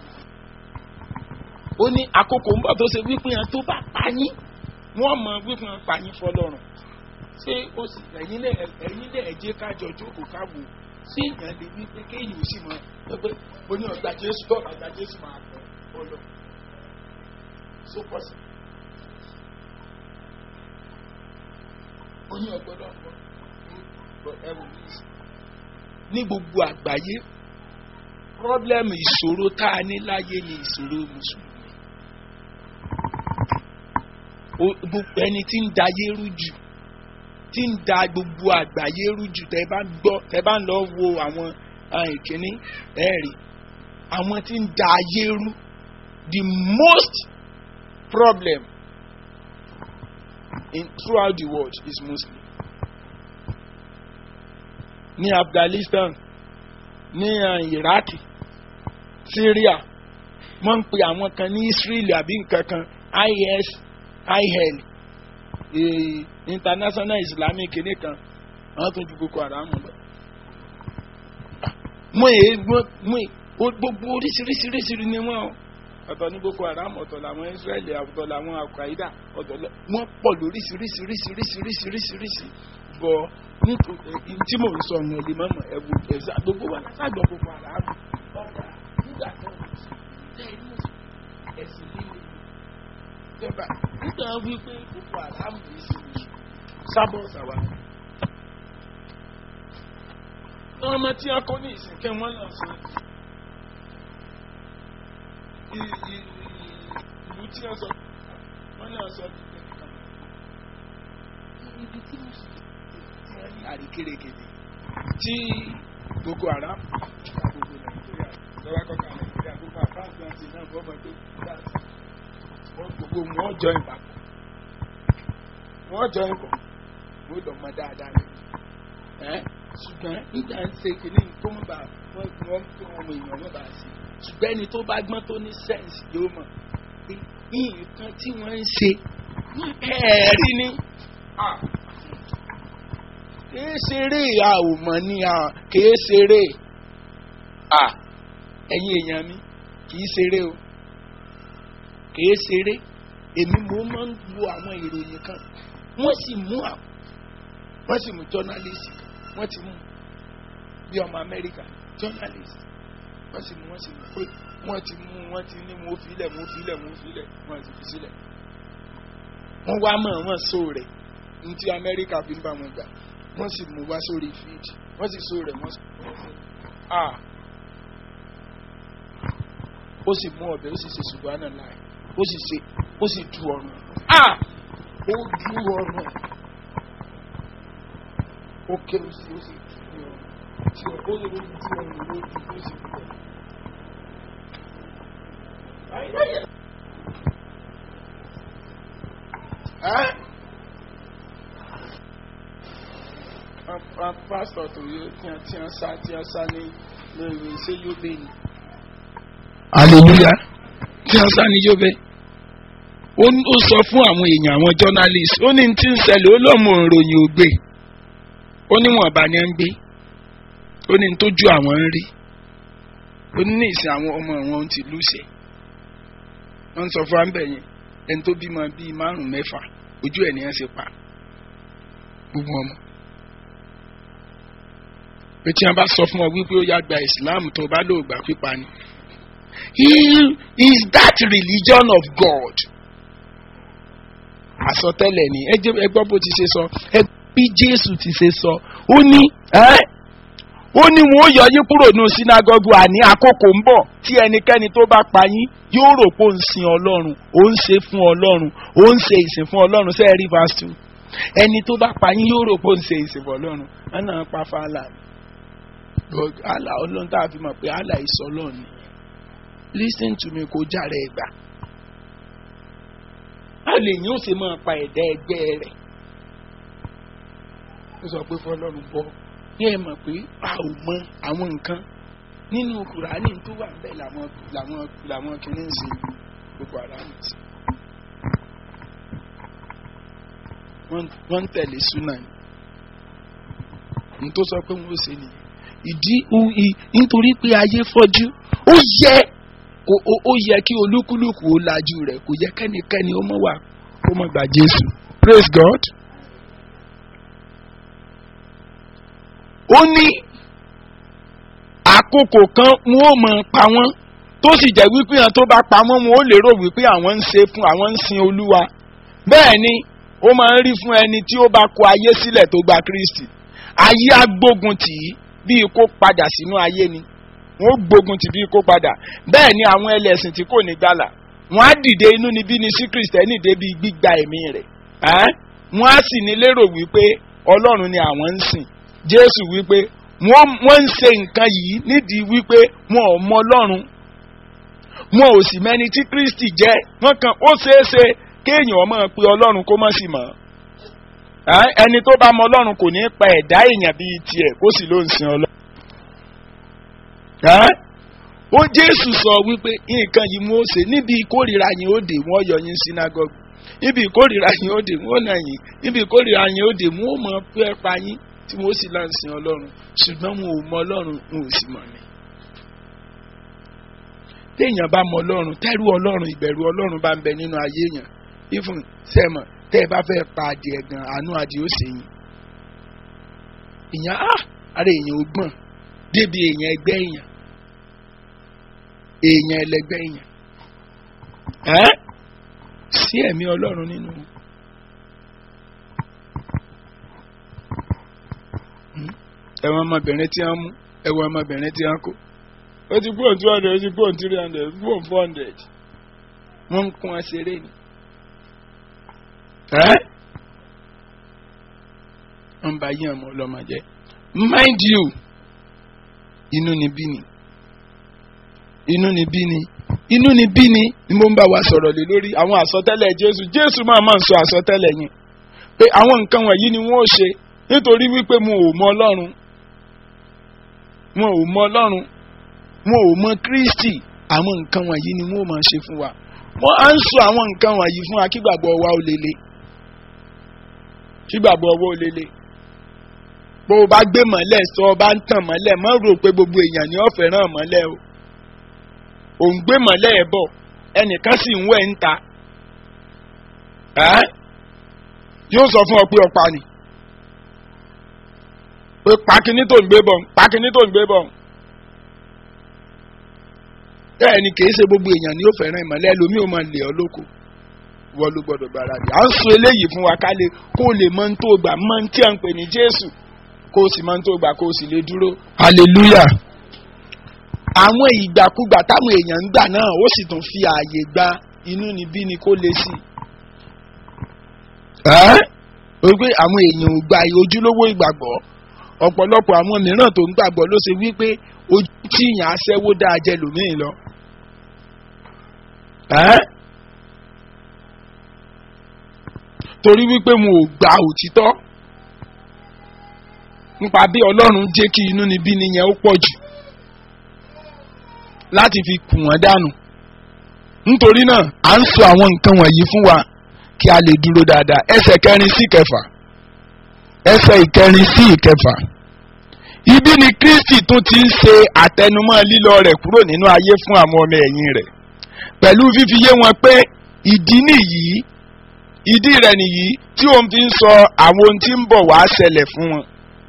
ó ní àkókò ń bọ̀ tó ṣe wípé yẹn tó bá pa yín wọ́n mọ wípé yẹn pa yín fọlọ́run ṣé ó sì ẹ̀yin lẹ̀ ẹ̀yin lẹ̀ ẹ̀jẹ̀ kájọ jókòó káwò ṣé èèyàn lè wí pé kéèyàn ó sì mọ pé ó ní ọgbà Jésù tó ọgbà Jésù máa pọ̀ ó lọ so pọ̀sì ó ní ọgbọ́dọ̀ pọ̀ ẹ wò ní ìsìn ní gbogbo àgbáyé pọ́blẹ́mù ìṣòro tá a ní láyé ni ìṣòro mùsùlùmí gbogbo ẹni tí ń da ayé rú jù tí ń da gbogbo àgbáyé rú jù tẹ bá gbọ́ tẹ bá ń lọ wo àwọn ìkíní ẹ̀rí àwọn tí ń da ayé rú the most problem in throughout the world is Muslim ní Afghanistan ní Iraq Syria wọ́n ń pe àwọn kan ní Israeli àbí nǹkan kan IS IHL eh, International Islamic kìíní kan àwọn tó ju Boko Haram lọ. mo è mo è gbogbo oríṣiríṣiríṣiri ni wọ́n ọ̀tọ̀ ní Boko Haram ọ̀tọ̀ làwọn Israeli ọ̀tọ̀ làwọn Al-Qaeda ọ̀tọ̀ wọ́n pọ̀ lóríṣiríṣiríṣiríṣiríṣiríṣi bọ̀ nítorí tí mò ń sọ ọ̀nà ìlú mọ́mọ́ ẹ̀wù ẹ̀sà gbogbo wa látàgbọ̀ Boko Haram ọ̀gá nígbà tó ń sọ ẹ̀sìn líle ìjọba nígbà wípé Boko Haram yìí ṣe oṣù sábọ̀ ṣàwà. ọmọ tí a kọ́ ní ìsìnkẹ́ wọn lọ sọ ìlú tí wọ́n sọ wọ́n náà sọ ibi tí mo sọ ní àríkèrèkèdè tí Boko Haram gbogbo Nàìjíríà lọ́wọ́ kọ́kọ́ Nàìjíríà gbogbo àbáǹtì àti náà bọ́mọ tó wọ́n gbogbo wọn jọ ìpapọ̀ wọ́n jọ ìpọ̀ wọ́n lọ mọ dáadáa rẹ̀ ẹ́ ṣùgbọ́n nígbà ń ṣe kìíní tó ń bá wọ́n wọ́n tó ọmọ èèyàn wọn bá ṣe ṣùgbọ́n ẹni tó bá gbọ́n tó ní sẹ́ǹsì yóò mọ̀ pé nǹkan tí wọ́n ń ṣe ẹ̀ẹ́rí ni kìí ṣeré a ò mọ̀ ní a kìí ṣeré a ẹ̀yin èèyàn mi kìí ṣeré o kìí ṣeré èmi mo máa ń wo àwọn ìròyìn kan wọ́n sì mú àwọn wọ́n sì mú jọ́nálìsì kan wọ́n ti mú bí ọmọ Amẹ́ríkà jọ́nálìsì wọ́n sì mú wọ́n sì mú pé wọ́n ti mú wọ́n ti ní mo filẹ̀ mo filẹ̀ mo filẹ̀ wọ́n ti fi sílẹ̀ wọ́n wá mọ̀ wọ́n so rẹ̀ ní ti Amẹ́ríkà fi ń bá wọn gbà wọ́n sì mú wá sórí fíìdì wọ́n sì so rẹ̀ wọ́n sì a ó sì mú ọbẹ̀ ó sì ṣe ṣùgbọ́n náà láì ó sì ṣe ó sì du ọrùn a ó du ọrùn ó ké ó sì ó sì du ọrùn tí ó ó lè du ọrùn ló du ó sì du ọrùn. Ẹ́ pásítọ̀ tó yẹ tí wọ́n tí wọ́n sá tí wọ́n sá ní lórí ṣé yóò bẹ́ẹ̀ ni. hallelujah tí wọ́n sá ní yóò bẹ́ẹ̀. ó sọ fún àwọn èèyàn àwọn journalist ó ní tí ń ṣẹlẹ̀ ó lọ́mọ ìròyìn ògbé ó ní wọn bá ní ń gbé ó ní tójú àwọn ń rí ó ní ìsìn àwọn ọmọ àwọn ti lùsẹ̀ wọ́n ń sọ fún àǹbẹ̀ yẹn ẹni tó bímọ bíi márùn-ún mẹ́fà ojú ẹ̀ ní ẹ̀ ṣe pa gbogbo ọmọ pé tí wọn bá sọ fún ọ wípé ó yá gba islam tó bá lò gbà pípa ni he is that religion of God àsọtẹ́lẹ̀ ni ẹ jẹ́ ẹ gbọ́ bó ti ṣe sọ ẹ bí jésù ti ṣe sọ ó ní ẹ́ ó ní wọn ó yọ yín kúrò ní sinagogu àní àkókò ń bọ̀ tí ẹnikẹ́ni tó bá pa yín yóò rò pé ó ń sin ọlọ́run ó ń ṣe fún ọlọ́run ó ń ṣe ìsìn fún ọlọ́run ṣe é rí verse two ẹni tó bá pa yín yóò rò pé ó ń ṣe ìsìn fún ọlọ́run ẹ náà pa fàlà àlà ọlọ́run tá a fi mọ̀ pé àlà ìsọ ọlọ́run ni listen to me kó járe ẹgbà a lè yín ó sì máa pa ẹ̀dá ẹgbẹ́ rẹ̀ ó sọ pé fọlọ́run bọ́ ní ẹ mọ̀ pé a ò mọ àwọn nǹkan nínú kùránì tó wà bẹ́ẹ̀ làwọn làwọn làwọn kìíní ń ṣe gbogbo ara mi sí. wọ́n ń tẹ̀lé súnà ni ní tó sọ pé wọ́n ó ṣe nìyẹn ìdí nítorí pé ayé fọ́jú ó yẹ ó yẹ kí olúkúlùkù ó lajú rẹ̀ kò yẹ kẹ́nikẹ́ni ó mọ̀ wá kó mọ̀ gbà Jésù praise God. ó ní àkókò kan wọn ò mọ̀ pa wọ́n tó sì jẹ́ wípé àwọn tó bá pa wọ́n wọn ó lérò wípé àwọn ń ṣe fún àwọn ń sin Olúwa bẹ́ẹ̀ ni ó máa ń rí fún ẹni tí ó bá kọ ayé sílẹ̀ tó gba Kristi ayé agbógun tì í bíi kó padà sínú ayé ni wọn ó gbógun tì bíi kó padà bẹ́ẹ̀ ni àwọn ẹlẹ́sìn tí kò ní gbàlà wọn á dìde inú níbí ni sí Kristẹni débi gbígba ẹ̀mí rẹ̀ wọn á sì ní lérò wípé Ọlọ́run ni àwọn ń sìn Jésù wípé wọ́n ń ṣe nǹkan yìí nídìí wípé wọn ò mọ Ọlọ́run wọn ò sì mẹ́ni tí Kristi jẹ́ wọ́n kàn ó ṣeé ṣe kéèyàn máa pe Ọlọ́run kó má sì mọ̀ ẹni tó bá mọ Ọlọ́run kò ní pa ẹ̀dá èèyàn bíi tiẹ̀ kó sì ló ń sin Ọlọ́run. ó Jésù sọ wípé nǹkan yìí mú ó ṣe níbi ìkórìíra yín ó dé wọ́n yọ yín sínágọ́gù níbi ìkórìíra yín ó dé wọ́n nà yín níbi ìkórìíra yín ó dé wọ́n mọ̀ pé pa yín tí wọ́n sì láǹ sin ọlọ́run ṣùgbọ́n wọn ò mọ ọlọ́run wọn ò sì mọ̀ ní. téèyàn bá mọ ọlọ́run tẹ́rù ọlọ́run ìbẹ̀rù ọlọ́run bá ń bẹ nínú ayé èèyàn ifun sẹ́mọ̀ tẹ́ ẹ bá fẹ́ pa adìẹ gan àánú adìẹ ó sèyìn. ìyẹn á ara èèyàn ò gbọ̀n débi èèyàn ẹgbẹ́ èèyàn èèyàn ẹlẹgbẹ́ èèyàn ẹ́ sí ẹ̀mí ọlọ́run nínú wọn. ẹ̀wọ̀n ọmọbìnrin tí wọ́n mú ẹ̀wọ̀n ọmọbìnrin tí wọ́n kó ó ti kúrò two hundred ó ti kúrò three hundred ó ti kúrò four hundred wọ́n ń kún aṣeré ni. wọ́n bá yí ọmọ ọlọ́mọ jẹ́ mind you inú ni bí ni inú ni bí ni inú ni bí ni ni mo ń bá wa sọ̀rọ̀ lé lórí àwọn àsọtẹ́lẹ̀ Jésù Jésù máa máa ń sọ àsọtẹ́lẹ̀ yẹn pé àwọn nǹkan wọ̀nyí ni wọ́n ó ṣe nítorí wípé mo ò mọ Ọlọ́run wọn ò mọ Ọlọ́run wọn ò mọ Kristi àwọn nǹkan wọ̀nyí ni wọn ò máa ṣe fún wa wọ́n á ń sọ àwọn nǹkan wọ̀nyí fún wa kí gbàgbọ́ wa ó lele kí gbàgbọ́ wa ó lele bó o bá gbé mọ́lẹ̀ sọ ọ bá ń tàn mọ́lẹ̀ má rò pé gbogbo èèyàn ni ó fẹ́ràn mọ́lẹ̀ o ò ń gbé mọ́lẹ̀ ẹ̀ bọ̀ ẹnìkan sì ń wẹ̀ ń ta yóò sọ fún ọ pé ọ̀pá ni pé pàkíní tó ń gbé bọ̀ pàkíní tó ń gbé bọ̀ bẹ́ẹ̀ ni kìí ṣe gbogbo èèyàn ni ó fẹ́ràn ìmọ̀lẹ́ ẹlòmíì ó máa lè ọ́ lóko wọ́n ló gbọ́dọ̀ gbára dì à ń sọ eléyìí fún wa ká lè kó lè mọ tó gbà mọ tí à ń pè ní Jésù kó o sì mọ tó gbà kó o sì lè dúró. hallelujah àwọn ìgbàkúgbà táwọn èèyàn ń gbà náà ó sì tún fi ààyè gba inú níbí ni kó lè sí. ó gbé àwọn èèyàn ò gba ojúlówó ìgbàgbọ́ ọ̀pọ̀lọpọ̀ àwọn mìíràn tó ń gbàgbọ́ ló ṣe wípé ojú tí ìyàn aṣẹ́wó dáa jẹ lòmíì lọ. torí wípé mo ò gba òtítọ́ nípa bí ọlọ́run jẹ́ kí inú níbí nìyẹn ó pọ̀ jù láti fi kù wọ́n dànù nítorí náà à ń sọ àwọn nǹkan wọ̀nyí fún wa kí a lè dúró dáadáa ẹsẹ̀ kẹrin sí ìkẹfà ẹsẹ̀ ìkẹrin sí ìkẹfà ibi ni Kristi tún ti ń ṣe àtẹnumọ́ lílọ rẹ̀ kúrò nínú ayé fún àwọn ọmọ ẹ̀yìn rẹ̀ pẹ̀lú fífi yé wọn pé ìdí nìyí ìdí rẹ̀ nìyí tí òun fi ń sọ àwọn ohun tí ń bọ̀ wá ṣẹlẹ̀ fún wọn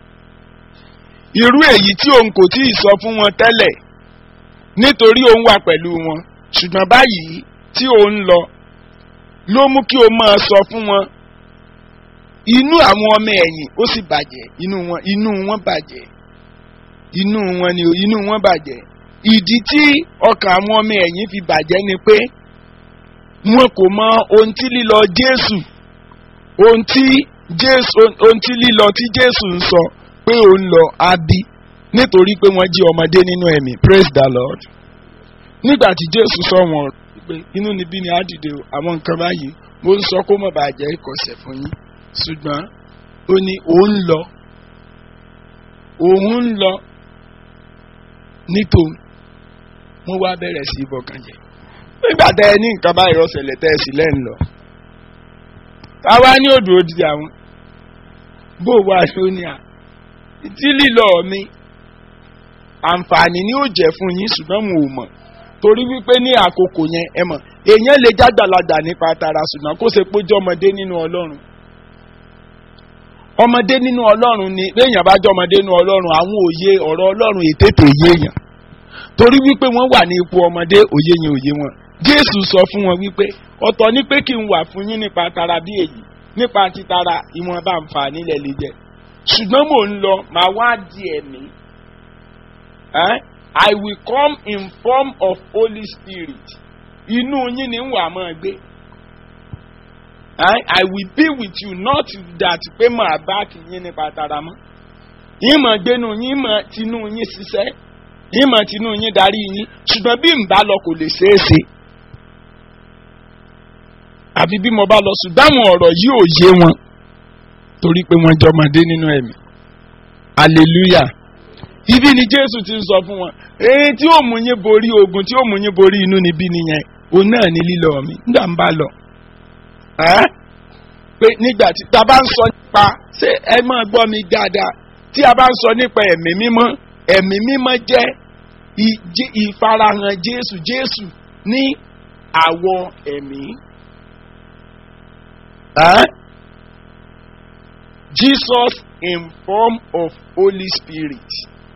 irú èyí tí òun kò tí ì sọ fún wọn tẹ́lẹ̀ nítorí òun wà pẹ̀lú wọn ṣùgbọ́n báyìí tí òun lọ ló mú kí o máa sọ fún wọn inú àwọn ọmọ ẹ̀yìn ó sì bàjẹ́ inú wọn inú wọn bàjẹ́ inú wọn ni inú wọn bàjẹ́ ìdí tí ọkàn àwọn ọmọ ẹ̀yìn fi bàjẹ́ ni pé wọn kò mọ ohun tí lílọ Jésù ohun tí Jésù ohun tí lílọ tí Jésù ń sọ pé ó ń lọ á bí nítorí pé wọ́n jí ọmọdé nínú ẹ̀mí praise the Lord nígbà tí Jésù sọ wọn pé inú níbí ni á dìde o àwọn nǹkan báyìí mo ń sọ kó mọ̀ bàjẹ́ ìkọ̀sẹ̀ fún yín ṣùgbọ́n ó ní òun lọ òun ń lọ nítòun wọ́n wá bẹ̀rẹ̀ sí ìbọ̀kàn jẹ́ nígbà tẹ ẹ ní nǹkan báyìí rọ́ṣẹ̀lẹ̀ tẹ́ ẹ sì lẹ́ ń lọ táwa ní odò òdì àwọn bó wà lónìí à tí lílọ mi àǹfààní ni ó jẹ́ fún yín ṣùgbọ́n mo ò mọ̀ torí wípé ní àkókò yẹn ẹ mọ̀ èèyàn lè jágbàlagbà nípa tara ṣùgbọ́n kó ṣe péjọ ọmọdé nínú Ọlọ́run ọmọdé nínú Ọlọ́run ni béèyàn bá jọ ọmọdé nínú Ọlọ́run àwọn òye ọ̀rọ̀ Ọlọ́run ètètè yéèyàn torí wípé wọ́n wà ní ipò ọmọdé òye yẹn òye wọn Jésù sọ fún wọn wípé ọ̀tọ̀ ní pé kí n wà fún yín nípa tara bí èyí nípa títara ìwọ̀nba àǹfààní lẹ̀ lè jẹ ṣùgbọ́n mò ń lọ màá wá di ẹ̀mí eh? I will come in form of Holy Spirit inú yín ni ń wà máa gbé eh? I will be with you not that pé màá bá kì yín nípa tara mọ́ yín mọ̀ gbénu yín mọ̀ tinú yín ṣiṣẹ́ yín mọ̀ tinú yín darí yín ṣùgbọ́n bí n bá lọ kò lè ṣeé ṣe àbí bí mo bá lọ ṣùgbọ́n àwọn ọ̀rọ̀ yìí ò yé wọn torí pé wọ́n jọmọdé nínú ẹ̀mí hallelujah ibi ni Jésù ti ń sọ fún wọn èyí tí ó mú yín borí ogun tí ó mú yín borí inú níbí nìyẹn òun náà ní lílọ mi nígbà ń bá lọ pé nígbà tí ta bá ń sọ nípa ṣé ẹ máa gbọ́ mi dáadáa tí a bá ń sọ nípa ẹ̀mí mímọ́ ẹ̀mí mímọ́ jẹ́ ìfarahàn Jésù Jésù ní àwọ̀ ẹ̀mí. Huh? Jesus in form of Holy Spirit.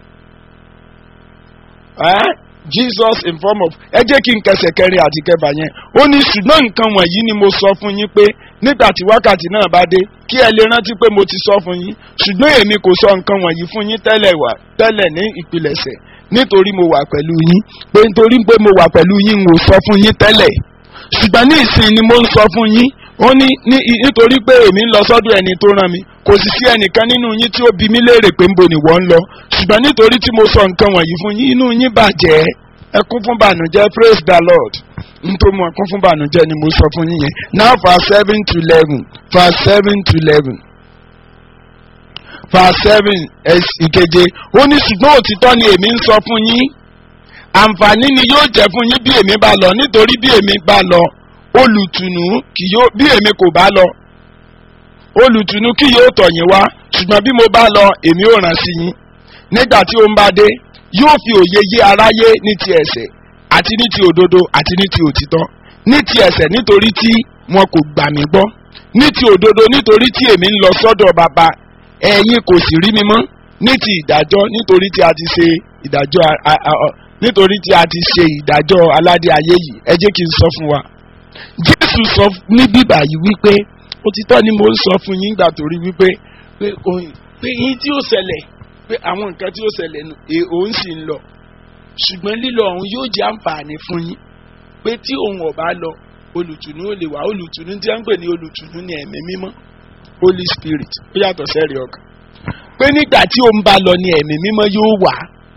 Huh? Jesus in form of ẹ jẹ́ kí n kẹsẹ̀ kẹrin àti kẹfà yẹn ó ní ṣùgbọ́n nǹkan wọ̀nyí ni mo sọ fún yín pé nígbà tí wákàtí náà bá dé kí ẹ lè rántí pé mo ti sọ fún yín ṣùgbọ́n èmi kò sọ nǹkan wọ̀nyí fún yín tẹ́lẹ̀ wá tẹ́lẹ̀ ní ìpilẹ̀ṣẹ̀ nítorí mo wà pẹ̀lú yín pé nítorí pé mo wà pẹ̀lú yín n ò sọ fún yín tẹ́lẹ̀ ṣùgbọ́n ní ìsìn ni mo ń sọ fún yín ó ní nítorí pé èmi ń lọ sọ́dọ̀ ẹni tó rán mi kò sì sí ẹnìkan nínú yín tí ó bi mí léèrè pé ńbo ni wọ́n ń lọ ṣùgbọ́n nítorí tí mo sọ nǹkan wọ̀nyí fún yín inú yín bàjẹ́ ẹ kún fún bànújẹ́ praise the lord nítorí mo kún fún bànújẹ́ ni mo sọ fún yín yẹn now verse seven to eleven verse seven to eleven verse seven ìkeje ó ní ṣùgbọ́n òtítọ́ ni èmi ń sọ fún yín àǹfààní ni yóò jẹ́ fún yín bí èmi bá lọ nítorí bí èmi bá lọ olùtùnú kì yóò bí èmi kò bá lọ olùtùnú kì yóò tọ̀ yín wá ṣùgbọ́n bí mo bá lọ èmi ò rán sí yín nígbà tí ó ń bá dé yóò fi òye yé aráyé ní ti ẹ̀ṣẹ̀ àti ní ti òdodo àti ní ti òtítọ́ ní ti ẹ̀ṣẹ̀ nítorí tí wọn kò gbà mí gbọ́ ní ti òdodo nítorí tí èmi ń lọ sọ́dọ̀ bàbá ẹ̀yin kò sì rí mi mọ́ ní ti ìdájọ́ nítorí tí a ti ṣe ìdájọ́ nítorí tí a ti ṣe ìdájọ́ aládé ayé yìí ẹ jẹ́ kí n sọ fún wa jésù sọ ní bíbà yìí wípé òtítọ́ ni mo ń sọ fún yín gbà torí wípé pé pé yín tí ó ṣẹlẹ̀ pé àwọn nǹkan tí ó ṣẹlẹ̀ òun sì ń lọ ṣùgbọ́n lílọ ọ̀hún yóò jẹ́ àǹfààní fún yín pé tí òun ọ̀bá lọ olùtùnú ò lè wá olùtùnú tí wọ́n ń pè ní olùtùnú ní ẹ̀mí mímọ́ holy spirit ó yàtọ̀ sẹ́rí ọkàn pé nígbà tí òun bá lọ ní ẹ̀mí mímọ́ yóò wà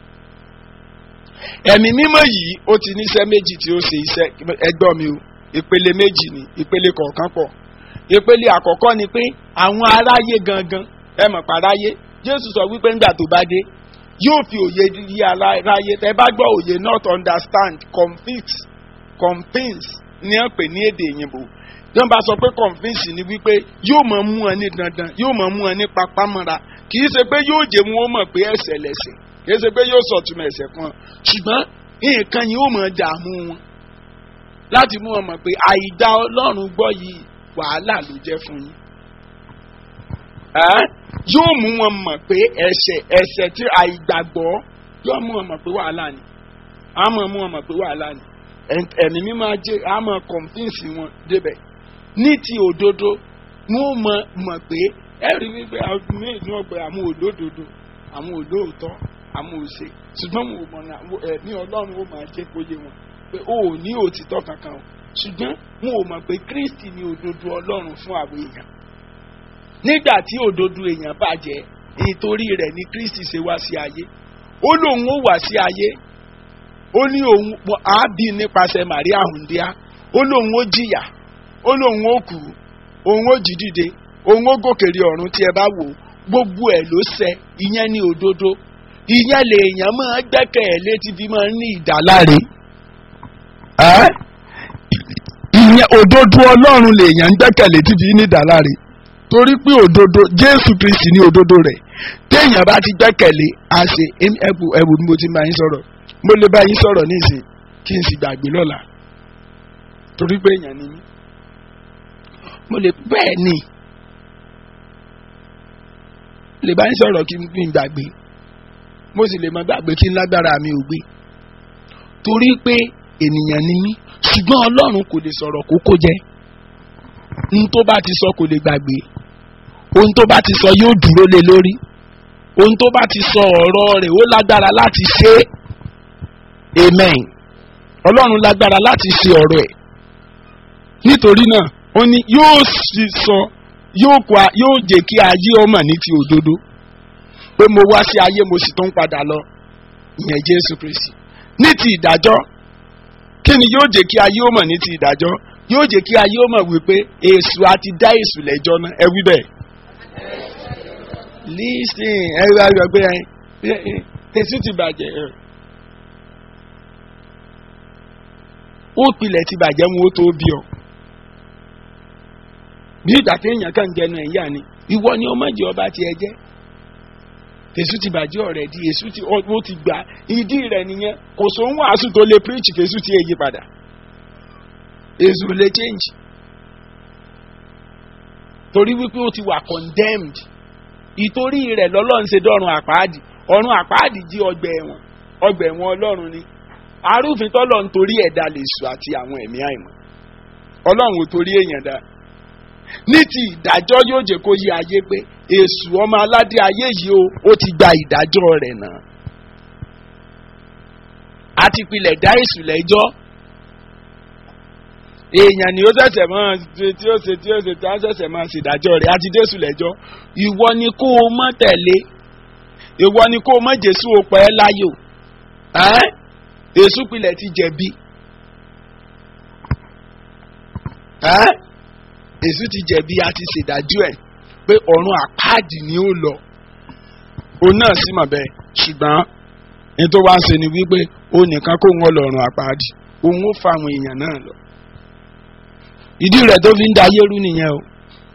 ẹ̀mí mímọ́ yìí ó ti níṣẹ́ méjì tí ó ṣe iṣẹ́ ẹgbọ́n mi o ìpele méjì ni ìpele kọ̀ọ̀kan pọ̀ ìpele àkọ́kọ́ ni pé àwọn aráyé gangan ẹ mọ̀ paráyé jésù sọ wípé ńgbà tó bá dé yóò fi òye yí aráyé tẹ bá gbọ́ òye not understand convince convince ní ẹ pè ní èdè òyìnbó tí wọ́n bá sọ pé convince ni wípé yóò mọ̀ mú ẹ ní dandan yóò mọ̀ mú ẹ ní papámọ́ra kì í ṣe pé yóò jẹ́ wọn ó mọ̀ pé ẹ̀ṣẹ̀ lẹ̀ṣẹ̀ kì í ṣe pé yóò sọ̀túnmọ̀ ẹ̀ṣẹ̀ fún ọ ṣùgbọ́n nǹkan yìí ó mọ̀ dààmú wọn láti mú wọn mọ̀ pé àìdá ọlọ́run gbọ́ yìí wàhálà ló jẹ́ fún yín. yóò mú wọn mọ̀ pé ẹ̀ṣẹ̀ ẹ̀ṣẹ̀ tí àìgbàgbọ́ yóò mú wọn mọ̀ pé wàhálà ni á mọ̀ mú wọn mọ̀ pé wàhálà ni ẹ̀mí mi máa jẹ́ á mọ̀ kọ̀ǹfíǹsì wọn débẹ̀ ní ti òdodo wọn ò mọ mọ̀ pé ẹ rí wípé àwọn míì ní ọgbà àwọn olódodo àwọn olóòótọ́ àwọn òṣè ṣùgbọ́n wọn ò mọ̀ náà ẹ̀mí ọlọ́run ó máa jẹ́ kó yé wọn pé ó ò ní òtítọ́ kankan o ṣùgbọ́n wọn ò mọ̀ pé kristi ni òdodo ọlọ́run fún àwọn èèyàn nígbà tí òdodo èèyàn bàjẹ́ nítorí rẹ̀ ni kristi ṣe wá sí ayé ó lóun ó wá sí ayé ó ní òun àábí nípasẹ̀ maria hundia ó lóun ó jìyà ó lóun ó kú òun ó jí dìde òun ó gòkèrè ọ̀run tí ẹ bá wò gbogbo ẹ̀ ló ṣẹ ìyẹn ní òdodo ìyẹn lèèyàn máa gbẹ́kẹ̀ ẹ̀ létí fi máa ń ní ìdáláre ìyẹn òdodo ọlọ́run lèèyàn ń gbẹ́kẹ̀ létí fi ní ìdáláre torí pé òdodo jésù kristi ní òdodo rẹ̀ téèyàn bá ti gbẹ́kẹ̀lé a ṣe ẹ̀bù ẹ̀bù ni mo ti máa ń sọ̀rọ̀ mo lè bá yín sọ̀rọ̀ ní ìsìn kí n sì gbàgbé lọ́la torí pé èèyàn ni mí mo lè bẹ́ẹ̀ ni lè bá yín sọ̀rọ̀ kí n gbàgbé mo sì lè mọ gbàgbé kí n lágbára mi ò gbé torí pé ènìyàn ni mí ṣùgbọ́n ọlọ́run kò lè sọ̀rọ̀ kókó jẹ́ ohun tó bá ti sọ kò lè gbàgbé ohun tó bá ti sọ yóò dúró lé lórí ohun tó bá ti sọ ọ̀rọ̀ rẹ̀ ó lágbára láti ṣe é amen ọlọ́run lágbára láti ṣe ọ̀rọ̀ ẹ̀ nítorí náà ó ní yóò sì sọ yóò kó yóò jẹ́ kí ayé ọmọ ní ti òdodo pé mo wá sí ayé mo sì tún padà lọ ìyẹn jésù kristi ní ti ìdájọ́ kí ni yóò jẹ́ kí ayé ọmọ ní ti ìdájọ́ yóò jẹ́ kí ayé ọmọ wípé èṣù àti dá èṣù lẹ́jọ́ náà ẹ wí bẹ́ẹ̀ lísìn ẹ wá yọ pé èṣù ti bàjẹ́ ó pilẹ̀ ti bàjẹ́ mu ó tó bí ọ bí ìgbà téèyàn kàn jẹnu ẹ̀yà ni ìwọ ni ọmọ ìjọ ọba tiẹ̀ jẹ́ èṣù ti bàjẹ́ ọ̀rẹ́ di èṣù ti ó ti gbà ìdí rẹ̀ nìyẹn kò sóhun wàásù tó lè preach fèṣù tí èyí padà èṣù lè change torí wípé ó ti wà condemned ìtorí rẹ̀ lọ́lọ́run ṣe dọ́run àpáàdì ọ̀run àpáàdì jí ọgbà ẹ̀wọ̀n ọgbà ẹ̀wọ̀n ọlọ́run ni arúfin tọ́lọ̀ ń torí ẹ̀dá lè sù àti àwọn ẹ̀mí àìmọ̀ ọlọ́run ò torí èèyàn dá ní ti ìdájọ́ yóò jẹ́ kó yí ayé pé èṣù ọmọ aládé ayé yìí o ó ti gba ìdájọ́ rẹ̀ náà àti pilẹ̀ dá èṣù lẹ́jọ́ èèyàn ni ó ṣẹ̀ṣẹ̀ máa ṣe tí ó ṣe tí ó ṣe tí ó ṣẹ̀ṣẹ̀ máa ṣèdájọ́ rẹ̀ àti jésù lẹ́jọ́ ìwọ ni kó o mọ̀ tẹ̀lé ìwọ ni kó o mọ̀ jésù o pẹ́ láyò èṣù pilẹ̀ ti jẹ̀bi èṣù ti jẹ̀bi àti ṣèdájọ́ ẹ̀ pé ọ̀run àpáàdì ni ó lọ òun náà sì mọ̀ bẹ́ẹ̀ ṣùgbọ́n ní tó wá ń ṣe ni wípé ó nìkan kó ń wọ́n lọ́rùn àpáàdì òun ó fa àwọn èèyàn náà lọ ìdí rẹ̀ tó fi ń da ayé rú nìyẹn o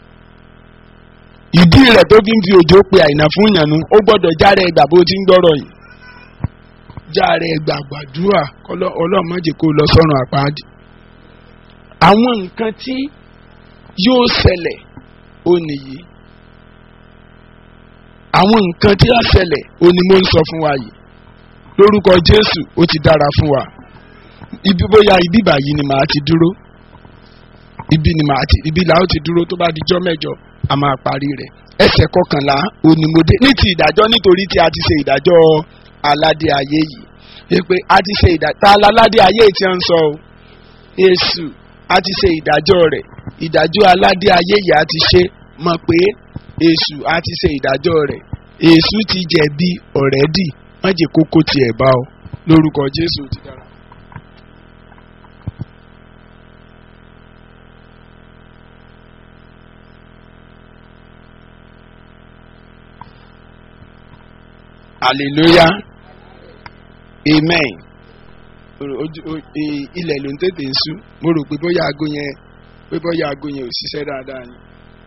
ìdí rẹ̀ tó fi ń fi òjò pe àìnà fún ìyànnú ó gbọ́dọ̀ járe ẹgbà bó ti ń gbọ́rọ̀ yìí járe ẹgbà gbàdúrà ọlọ́mọdé kó lọ sọ́run àpáàdì àwọn nǹkan tí yóò ṣẹlẹ̀ ó nìyí àwọn nǹkan tí á ṣẹlẹ̀ ó ní mo ń sọ fún wa yìí lórúkọ jésù ó ti dára fún wa ibi bóyá ibi báyìí ni màá ti dúró ibi ni màá ti ibi làá ó ti dúró tó bá di jọ́ mẹ́jọ a máa parí rẹ̀ ẹsẹ̀ kọkànlá onímọ̀dé ní ti ìdájọ́ nítorí tí a ti ṣe ìdájọ́ aládé ayé yìí pé a ti ṣe ìdájọ́ ta aládé ayé tí a ń sọ o èṣù a ti ṣe ìdájọ́ rẹ̀ ìdájọ́ aládé ayé yìí a ti ṣe mọ̀ pé èṣù a ti ṣe ìdájọ́ rẹ̀ èṣù ti jẹ̀bi ọ̀rẹ́dì wọ́n jẹ́ kókó tiẹ̀ bá ọ lórúkọ jésù ti dára. hallelujah amen ilẹ̀ ló ń tètè ń sú mo rò pé bóyá aago yẹn pé bóyá aago yẹn ò ṣiṣẹ́ dáadáa ni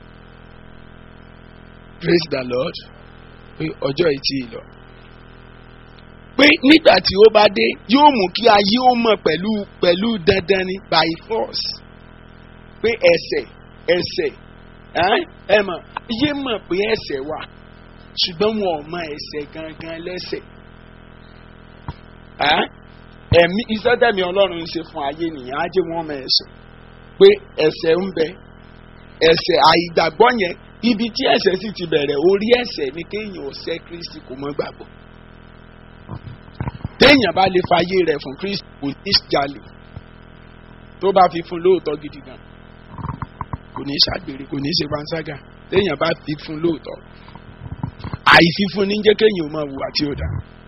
praise the lord pé ọjọ́ yìí ti lọ. pé nígbà tí ó bá dé yóò mú kí ayé ó mọ̀ pẹ̀lú pẹ̀lú dandan ni by force pé ẹsẹ̀ ẹsẹ̀ ẹ mọ̀ ayé mọ̀ pé ẹsẹ̀ wà ṣùgbọ́n wọn ò mọ ẹsẹ̀ gangan lẹ́sẹ̀ ẹ̀mí iṣẹ́ tẹ̀mí ọlọ́run ń ṣe fún ayé nìyẹn á jẹ́ wọ́n mọ ẹsẹ̀ pé ẹsẹ̀ ń bẹ ẹ̀ṣẹ̀ àìgbàgbọ́ yẹn ibi tí ẹ̀ṣẹ̀ sì ti bẹ̀rẹ̀ orí ẹ̀ṣẹ̀ ni kéèyàn ọ̀sẹ̀ kristi kò mọ́ gbàgbọ́ téèyàn bá lè fàyè rẹ̀ fún kristi kò ní jalè tó bá fi fún lóòótọ́ gidi gan kò ní ṣàgbèrè kò ní ṣe panṣágà téèyàn bá fi fún lóòótọ́ àìfífún ní jẹ́ kéèyàn máa wùwà tí ó dá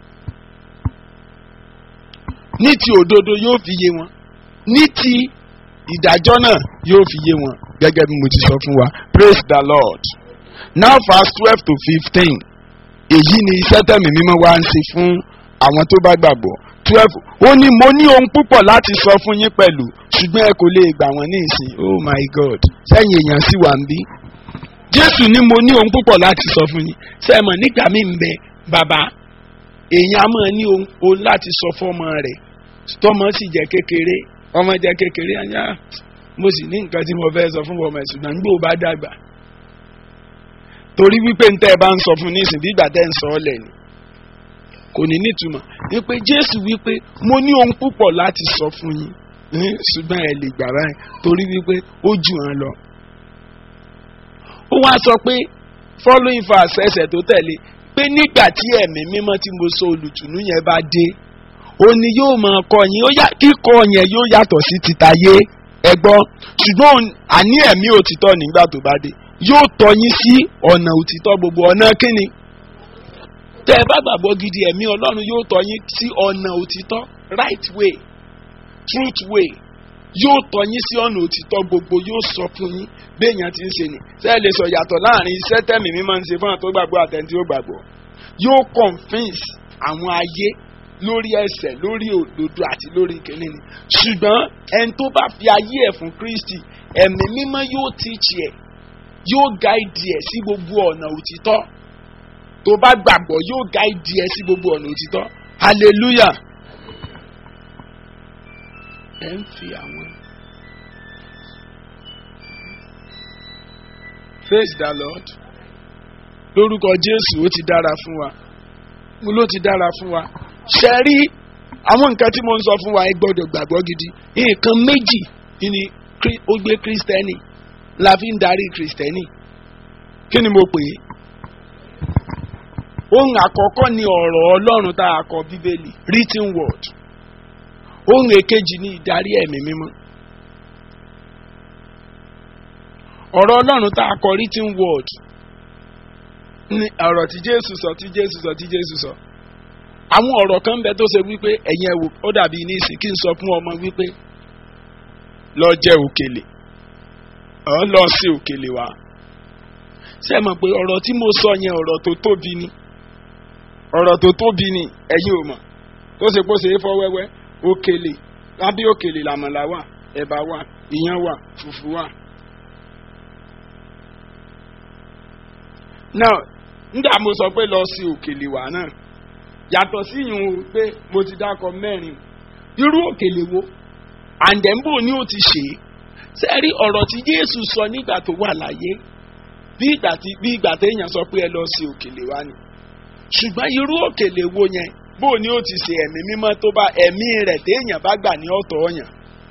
ní ti òdodo yóò fi yé wọn ní ti ìdájọ́ náà yóò fi yé wọn gẹ́gẹ́ bí mo ti sọ fún wa praise the lord now verse twelve to fifteen èyí ni iṣẹ́ tẹ̀mí mímọ́ wá ń ṣe fún àwọn tó bá gbàgbọ́ twelve ó ní mo ní ohun púpọ̀ láti sọ fún yín pẹ̀lú ṣùgbọ́n ẹ kò lè gbà wọ́n ní ìsìn oh my god sẹ́yìn èèyàn sì wà ń bí jésù ní mo ní ohun púpọ̀ láti sọ fún yín sẹ́mọ̀ nígbà mí ń bẹ bàbá èèyàn á máa ní ohun láti sọ fọ́mọ rẹ̀ tọ́mọ sì jẹ́ kékeré ọmọ jẹ́ kékeré àyà mo sì ní nǹkan tí mo fẹ́ sọ fún ọmọ ẹ̀sùn náà nígbà ó bá dàgbà torí wípé ntẹ́ ẹ bá ń sọ fún nísìn bí ìgbà tẹ́ ń sọ ọ́ lẹ̀ ni kò ní nítumọ̀ wípé jésù wípé mo ní ohun púpọ̀ láti sọ fún yín ṣùgbọ́n ẹ lè gbà báyìí torí wípé ó jù hàn lọ. ó wá sọ pé following verse ẹsẹ̀ tó tẹ̀lé pé nígbà tí ẹ̀mí mímọ́ tí mo sọ olùtùnú yẹn bá dé ó ní yóò máa kọ́ yín kíkọ́ yẹn yóò yàtọ̀ sí titayé ẹgbọ́n ṣùgbọ́n àní ẹ̀mí òtítọ́ nígbà tó bá dé yóò tọ́ yín sí ọ̀nà òtítọ́ gbogbo ọ̀nà kíni tẹ́ ẹ bá gbàgbọ́ gidi ẹ̀mí ọlọ́run yóò tọ́ yín sí ọ̀nà òtítọ́ right way truth way yóò tọ́ yín sí ọ̀nà òtítọ́ gbogbo yóò sọ fún yín béèyàn ti ń ṣe ni ṣé ẹ lè sọ yàtọ̀ láàrin iṣẹ́ tẹ̀mí mi máa ń ṣe fún àwọn tó gbàgbọ́ àtẹ̀ntí ó gbàgbọ́ yóò convince àwọn ayé lórí ẹsẹ̀ lórí òdodo àti lórí ìkíní ni ṣùgbọ́n ẹni tó bá fi ayé ẹ̀ fún kristi ẹ̀mí mímọ́ yóò teach ẹ̀ yóò guide ẹ̀ sí gbogbo ọ̀nà òtítọ́ tó bá gbàgbọ́ yóò guide ẹ̀ sí gbogbo ọ̀nà òtítọ́ hallelujah ẹ̀ ń fi àwọn praise the lord lórúkọ jésù ó ti dára fún wa mo ló ti dára fún wa ṣe rí àwọn nǹkan tí mo ń sọ fún wa ẹ gbọ́dọ̀ gbàgbọ́ gidi nǹkan méjì ni ó gbé kristẹni la fi ń darí kristẹni kí ni mo pè é ohun àkọ́kọ́ ni ọ̀rọ̀ ọlọ́run tá a kọ bíbélì written word ohun èkejì ni ìdarí ẹ̀mí mímọ́ ọ̀rọ̀ ọlọ́run tá a kọ written word ni ọ̀rọ̀ tí jésù sọ tí jésù sọ tí jésù sọ àwọn ọ̀rọ̀ kan bẹ tó ṣe wípé ẹ̀yin ẹ̀wò ó dàbí ní ìsìn kí n sọ fún ọmọ wípé lọ jẹ òkèlè ọ̀ lọ sí òkèlè wa ṣé ẹ mọ̀ pé ọ̀rọ̀ tí mo sọ yẹn ọ̀rọ̀ tó tóbi ni ọ̀rọ̀ tó tóbi ni ẹ̀yin ò mọ̀ tó ṣe kó ṣe é fọ́ wẹ́wẹ́ òkèlè lábẹ́ òkèlè làmàlà wà ẹ̀bà wà ìyàn wà fùfú wà. now nígbà mo sọ pé lọ sí òkèlè wa náà yàtọ̀ sí ìyún o pé mo ti dákọ mẹ́rin irú òkèlè wo àǹdẹ̀mbò ni ó ti ṣe é sẹ́rí ọ̀rọ̀ tí jésù sọ nígbà tó wà láyé bí ìgbà tí bí ìgbà téèyàn sọ pé ẹ lọ sí òkèlè wa ni ṣùgbọ́n irú òkèlè wo yẹn bó ni ó ti ṣe ẹ̀mí mímọ́ tó bá ẹ̀mí rẹ̀ téèyàn bá gbà ní ọ̀tọ̀ ọ̀yàn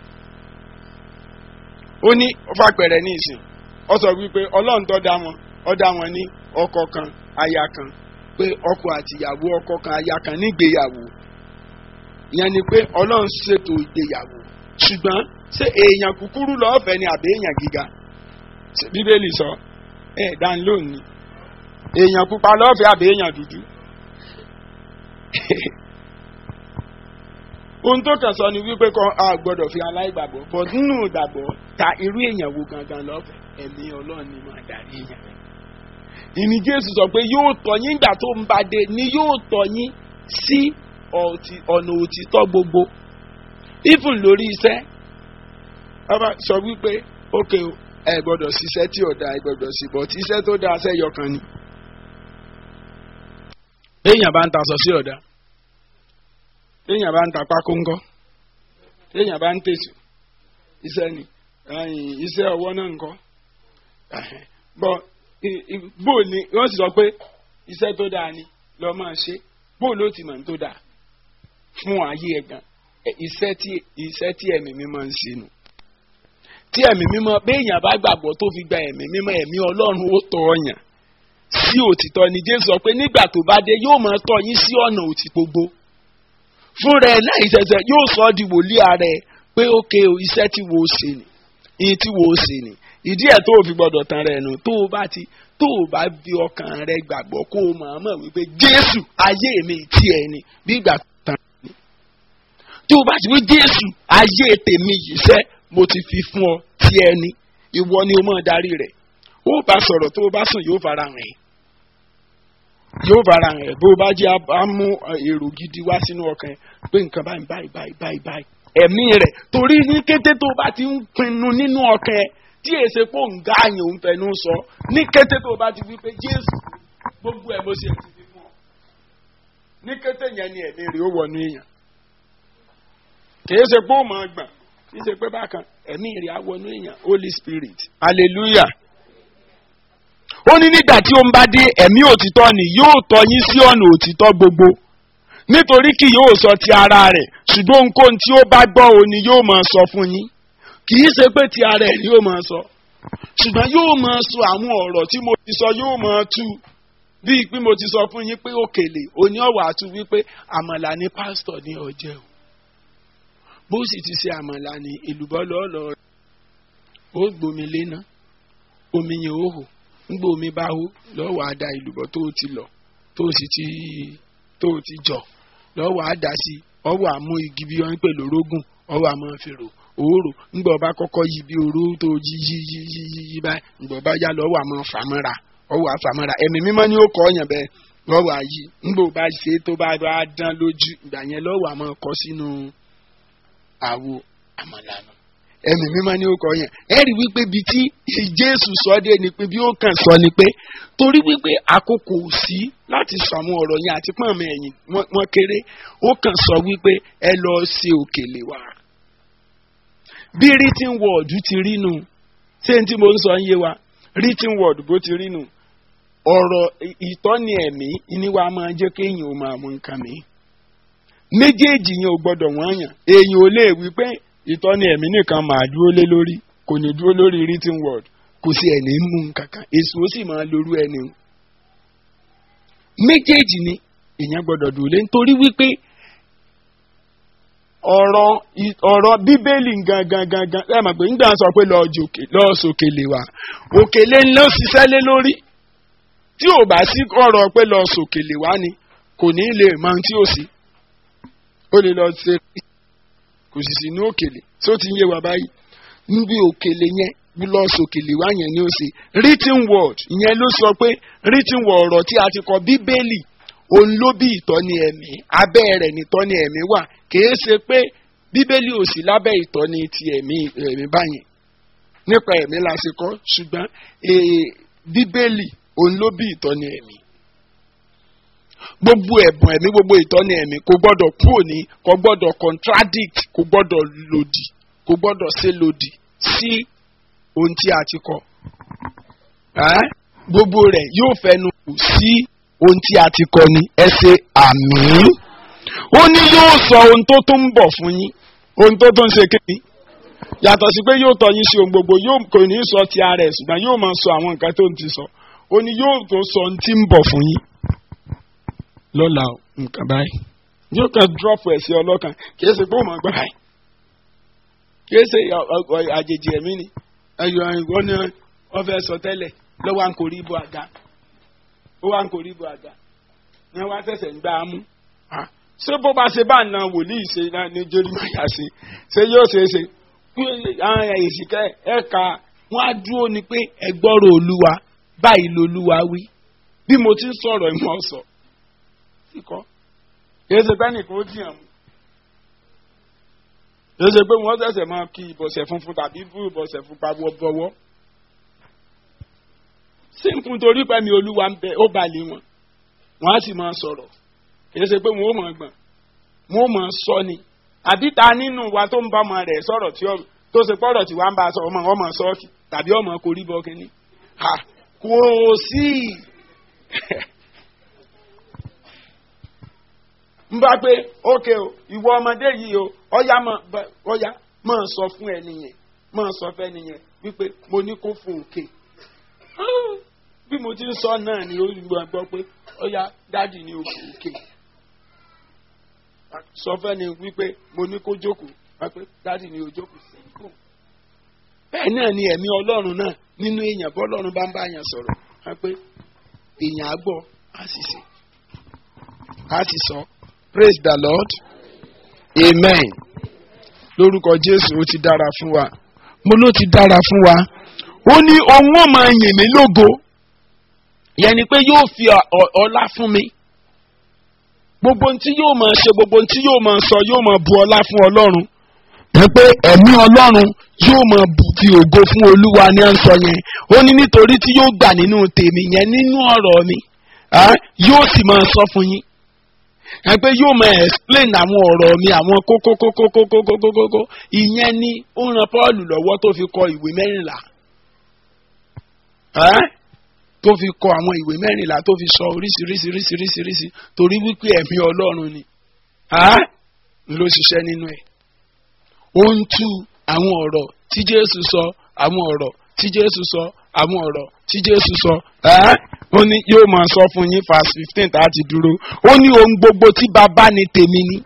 ó ní fàpẹ̀rẹ̀ ní ìsìn ọ sọ wípé ọlọ́run tó dá wọn ọ dá wọn ní ọkọ kan aya kan pé ọkọ àtìyàwó ọkọ kan aya kan nígbéyàwó ìyẹn ni pé ọlọ́run ṣètò ìgbéyàwó ṣùgbọ́n ṣé èèyàn kúkúrú lọ́ọ̀fẹ́ ni àbí èèyàn gíga bíbélì sọ ẹ̀ dán lónìí èèyàn pupa lọ́ọ̀fẹ́ àbí èèyàn dúdú ohun tó kàn sọ ni wípé kọ́ a gbọ́dọ̀ fi aláìgbàgbọ́ bọ̀ nínú ìgbàgbọ́ ta irú èèyàn wo gangan lọ́fẹ̀ẹ́ ẹ̀mí ọlọ́run ni máa darí èèyàn rẹ̀ ìní jésù sọ pé yóò tọ́ yín gbà tó ń bá dé ni yóò tọ́ yín sí ọ̀nà òtítọ́ gbogbo even lórí iṣẹ́ ọba sọ wípé ókè ẹ gbọ́dọ̀ ṣiṣẹ́ tí ò dáa ẹ gbọ́dọ̀ sí bọ̀ tí iṣẹ́ tó dáa ṣẹ́ yọkan ni èèyàn bá ń taṣọ sí ọ̀dà téèyàn bá ń ta pákó ńkọ́ téèyàn bá ń tètè iṣẹ́ ni iṣẹ́ ọwọ́ náà ńkọ́ bọ́ bó ni wọ́n sì sọ pé iṣẹ́ tó dáa ni lọ́ máa ṣe bó ló ti mọ̀ ní tó dáa fún ayé ẹ̀ gan iṣẹ́ tí iṣẹ́ tí ẹ̀mí mi máa ń ṣe nù tí ẹ̀mí mímọ́ béèyàn bá gbàgbọ́ tó fi gba ẹ̀mí mímọ́ ẹ̀mí ọlọ́run ó tọ́ ọyàn sí òtítọ́ ni jésù sọ pé nígbà tó bá dé yóò máa tọ́ yín sí ọ̀nà òtí gbogbo fún rẹ̀ láì ṣẹ̀ṣẹ̀ yóò sọ ọ́ di wòlíì ààrẹ pé ókè o iṣẹ́ tí wo ṣe ni iye tí wo ṣe ni ìdí ẹ̀ tó o fi gbọ́dọ̀ tan rẹ̀ nù tó o bá ti tó o bá fi ọkàn rẹ gbàgbọ́ kó o mọ̀ ọ́n mọ̀ wípé jésù ayé mi tí ẹ ni bí ìgbà tán ni tó o bá ti wí jésù ayé tèmi yìí sẹ́ mo ti fi fún ọ tí ẹ ni ìwọ ni o mọ̀ darí rẹ̀ ó bá sọ̀rọ̀ tó o bá sùn yóò fara hàn ẹ́ yóò fara hàn ẹ́ bó o bá jẹ́ á mú èrò gidi wá sínú ọkàn ẹ pé nǹkan báyìí báyìí báyìí báyìí báyìí ẹ̀mí rẹ̀ torí ní kété tó o bá ti ń pinnu nínú ọkàn ẹ tí èsè pò ń gá àyàn òun fẹnu sọ ní kété tó o bá ti wí pé jésù gbogbo ẹ̀ mo ṣe ti fi fún ọ ní kété yẹn ni ẹ̀mí rẹ̀ ó wọnú èèyàn kì í ṣe pé ó mọ̀ ọ́ gbọ̀n kì í ṣe pé bákan ẹ̀mí rẹ̀ á wọnú èèyàn holy spirit hallelujah ó ní nígbà tí ó ń bá dé ẹ̀mí òtítọ́ ni yóò tọ́ yín sí ọ̀nà òtítọ́ gbogbo nítorí kì yóò sọ ti ara rẹ̀ ṣùgbọ́n ohunkóhun tí ó bá gbọ́ òun ni yóò máa sọ fún yín kì í ṣe pé ti ara ẹ̀ ni yóò máa sọ ṣùgbọ́n yóò máa sọ àwọn ọ̀rọ̀ tí mo ti sọ yóò máa tú bíi pé mo ti sọ fún yín pé òkèlè òní ọ̀wà àtú wípé àmàlà ni pásítọ̀ ní ọjẹ́ o bó sì ti ṣe àmàlà ní èlùbọ́ lọ́ọ̀lọ́ ó gbomi léná omi yẹn ó hò ńgbà omi bá hó lọ́wọ́ á da èlùbọ́ tó ti lọ tó sì ti tó ti jọ lọ́wọ́ á dà sí ọwọ́ àmú igi bí wọ́n ń pè lórógùn ọwọ́ àmọ́ fèrò òórò ńgbà ọba kọ́kọ́ yí bí oró tó yí yí yí yí yí yí báyìí ńgbà ọba yá lọ́wọ́ àmọ́ fàmọ́ra ọwọ́ àfàmọ́ra ẹ̀mí mímọ́ ni ó kọ́ ọ̀yàn bẹ́ẹ̀ lọ́wọ́ àyí ńgbà ọba ṣe tó bá bá dán lójú ìgbà yẹn lọ́wọ́ àmọ́ kọ́ sínú àwo àmàlànà ẹ̀mí mímọ́ ni ó kọ́ ọ̀yàn ẹ rí wípé bí tí jésù sọ dé ni pé bí ó kàn sọ ni pé torí wípé àkókò ò sí láti sọ àwọn ọ̀rọ̀ yẹn àti pọ́n mi ẹ̀yìn wọ́n kéré ó kàn sọ wípé ẹ lọ ṣe òkèlè wa bí written word ti rí nu ṣé n tí mo ń sọ ń yé wa written word bó ti rí nu ọ̀rọ̀ ìtọ́ni ẹ̀mí ni wàá máa jẹ́ kéèyàn ó máa mú nǹkan mi méjèèjì yẹn ò gbọ́dọ̀ wọ́n yàn èèyàn ò lè wí pé ìtọ́ni ẹ̀mí nìkan máa dúró lé lórí kò ní dúró lórí written word kò sí ẹ̀ní mú nǹkan kan èso ó sì máa lorú ẹni méjèèjì ni èèyàn gbọ́dọ̀ dúró lé nítorí wípé ọ̀rọ̀ ọ̀rọ̀ bíbélì gangan gangan ẹ mọ̀ pé nígbà sọ pé lọ́ọ́ sòkèlè wa òkèlè ńlá ṣiṣẹ́ lé lórí tí ò bá sí ọ̀rọ̀ pé lọ́ọ́ sòkèlè wa ni kò ní lè mọ ohun tí ó sì ó lè lọ ṣe kò sì sí ní òkèlè tí ó ti ń yé wa báyìí níbi òkèlè yẹn lọ́ọ́ sòkèlè wa yẹn ni ó ṣe written word ìyẹn ló sọ pé written word ọ̀rọ̀ tí a ti kọ bíbélì òun ló bí ìtọ́ni ẹ̀mí abẹ́ rẹ̀ nìtọ́ni ẹ̀mí wà kìí ṣe pé bíbélì ò sí lábẹ́ ìtọ́ni ti ẹ̀mí ẹ̀mí báyìí nípa ẹ̀mí la ṣe kọ́ ṣùgbọ́n bíbélì òun ló bí ìtọ́ni ẹ̀mí gbogbo ẹ̀bùn ẹ̀mí gbogbo ìtọ́ni ẹ̀mí kò gbọ́dọ̀ kúrò ní kò gbọ́dọ̀ contradict kò gbọ́dọ̀ lòdì kò gbọ́dọ̀ ṣe lòdì sí ohun tí a ti kọ gbogbo rẹ̀ yóò fẹnu kù sí ohun tí a ti kọ ni ẹ ṣe àmì ó ní yóò sọ ohun tó tún ń bọ̀ fún yín ohun tó tún ń ṣe kéde yàtọ̀ sí pé yóò tọ́ yín sí ohun gbogbo yóò kò ní sọ ti ara ẹ̀ ṣùgbọ́n yóò máa sọ àwọn nǹkan tó ń ti sọ ó ní yóò tó sọ ohun tí ń bọ̀ fún yín lọ́la nǹkan báyìí yóò kàn drop ẹ̀ sí ọlọ́kan kì í ṣe pé ó máa gbọ́ báyìí kì í ṣe àjèjì ẹ̀mí ni ẹ̀yọ̀ ìwọ ni wọ́n fẹ́ sọ tẹ́lẹ̀ lọ́wọ́ à ń kò rí ibò àga ó wá ń kò rí ibò àga ni wọ́n á ṣẹ̀ṣẹ̀ ń gbá a mú ṣé bó bá ṣe bá na wòlíì ṣe ní jerimaya ṣe ṣé yóò ṣe é ṣe àwọn èsìkẹ́ ẹ̀ka wọ́n á dúró ni pé ẹgbọ́rọ̀ olúwa báyìí lolúwa wí bí mo ti ń sọ̀rọ̀ ìmọ̀ sọ kíkọ́ kìí ṣe pé nìkan ó jìyàn mú kìí ṣe pé wọ́n ṣẹ̀ṣẹ̀ máa kí ìbọ̀sẹ̀ funfun tàbí bú ìbọ̀sẹ̀ funfun bọ̀wọ́ sínkún torí pẹ̀mí olúwa ń bẹ ó balẹ̀ wọn wọ́n á sì máa sọ̀rọ̀ kìí ṣe pé wọn ò mọ̀ gbọ̀n wọn ò mọ̀ sọ ni àbí ta nínú wa tó ń bá ọmọ rẹ̀ sọ̀rọ̀ tí tó ṣe pọ̀rọ̀ tí wàá ń bá a sọ ọmọ ọmọ sọ́ọ̀kì tàbí ọmọ korí bọ́ kínní kò sí n bá pé ókè o ìwọ ọmọdé yìí o ọyá mọ ọyá mọ sọ fún ẹni yẹn máa sọ fẹ́ nìyẹn wípé mo ní kó fò òkè bí mo ti ń sọ náà ni ó gbọ́ pé ó yá dádì ní òkè òkè sọ fẹ́ ni wípé mo ní kó jókòó wá pé dádì ní òjókòó sí ikú bẹ́ẹ̀ náà ni ẹ̀mí ọlọ́run náà nínú èèyàn bọ́lọ́run bá ń bá yàn sọ̀rọ̀ wá pé èèyàn á gbọ́ á sì sè á sì sọ praise the lord amen lórúkọ jésù ó ti dára fún wa mo ló ti dára fún wa ó ní òun ó máa yìn mí lógo yẹn ni pé yóò fi ọlá fún mi gbogbo ntí yóò máa ṣe gbogbo ntí yóò máa sọ yóò máa bu ọlá fún ọlọ́run ẹ pé ẹ̀mí ọlọ́run yóò máa fi ògo fún olúwa ní à ń sọ yẹn ó ní nítorí tí yóò gbà nínú tèmi yẹn nínú ọ̀rọ̀ mi yóò sì máa sọ fún yín ẹ pé yóò máa explain àwọn ọ̀rọ̀ mi àwọn kókókókókókókókókó ìyẹn ni ó ran paul lọ́wọ́ tó fi kọ ìwé mẹ́rìnlá tó fi kọ àwọn ìwé mẹ́rìnlá tó fi sọ oríṣiríṣiríṣiríṣiríṣi torí wípé ẹ̀mí ọlọ́run ni ló ṣiṣẹ́ nínú ẹ̀ ó ń tú àwọn ọ̀rọ̀ tí jésù sọ àwọn ọ̀rọ̀ tí jésù sọ àwọn ọ̀rọ̀ tí jésù sọ ó ní yóò máa sọ fún yín verse fifteen tá a ti dúró ó ní ohun gbogbo tí bàbá ni tèmi ni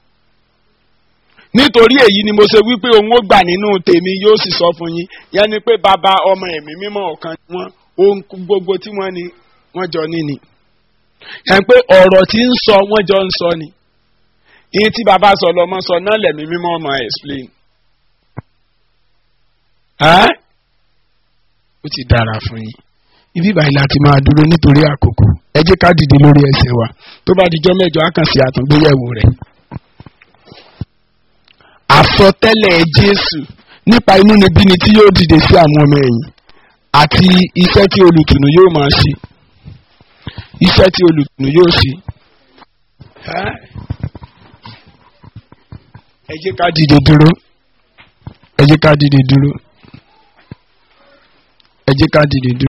nítorí èyí ni mo ṣe wípé òun ó gbà nínú tèmi yóò sì sọ fún yín yẹn ni pé bàbá ọmọ ẹ̀mí mímọ́ ọ̀kan wọn ohun gbogbo tí wọ́n ní wọ́n jọ ní ni yẹn pé ọ̀rọ̀ tí ń sọ wọ́n jọ ń sọ ni iye tí bàbá sọ lọ́mọ sọ náà lẹ̀mí mímọ́ ọmọ explain. ó ti dára fún yín ibi báyìí láti máa dúró nítorí àkókò ẹ jẹ́ ká dìde lórí ẹsẹ̀ wa tó bá dijọ́ mẹ́jọ á kàn sí àtúngbéyẹ̀wò rẹ̀. àsọtẹ́lẹ̀ jésù nípa inúnibíni tí yóò dìde sí àwọn ọmọ ẹ̀yìn àti iṣẹ́ tí olùtùnú yóò máa ṣe iṣẹ́ tí olùtùnú yóò ṣe. ẹ jẹ́ ká dìde dúró ẹ jẹ́ ká dìde dúró ẹ jẹ́ ká dìde dúró.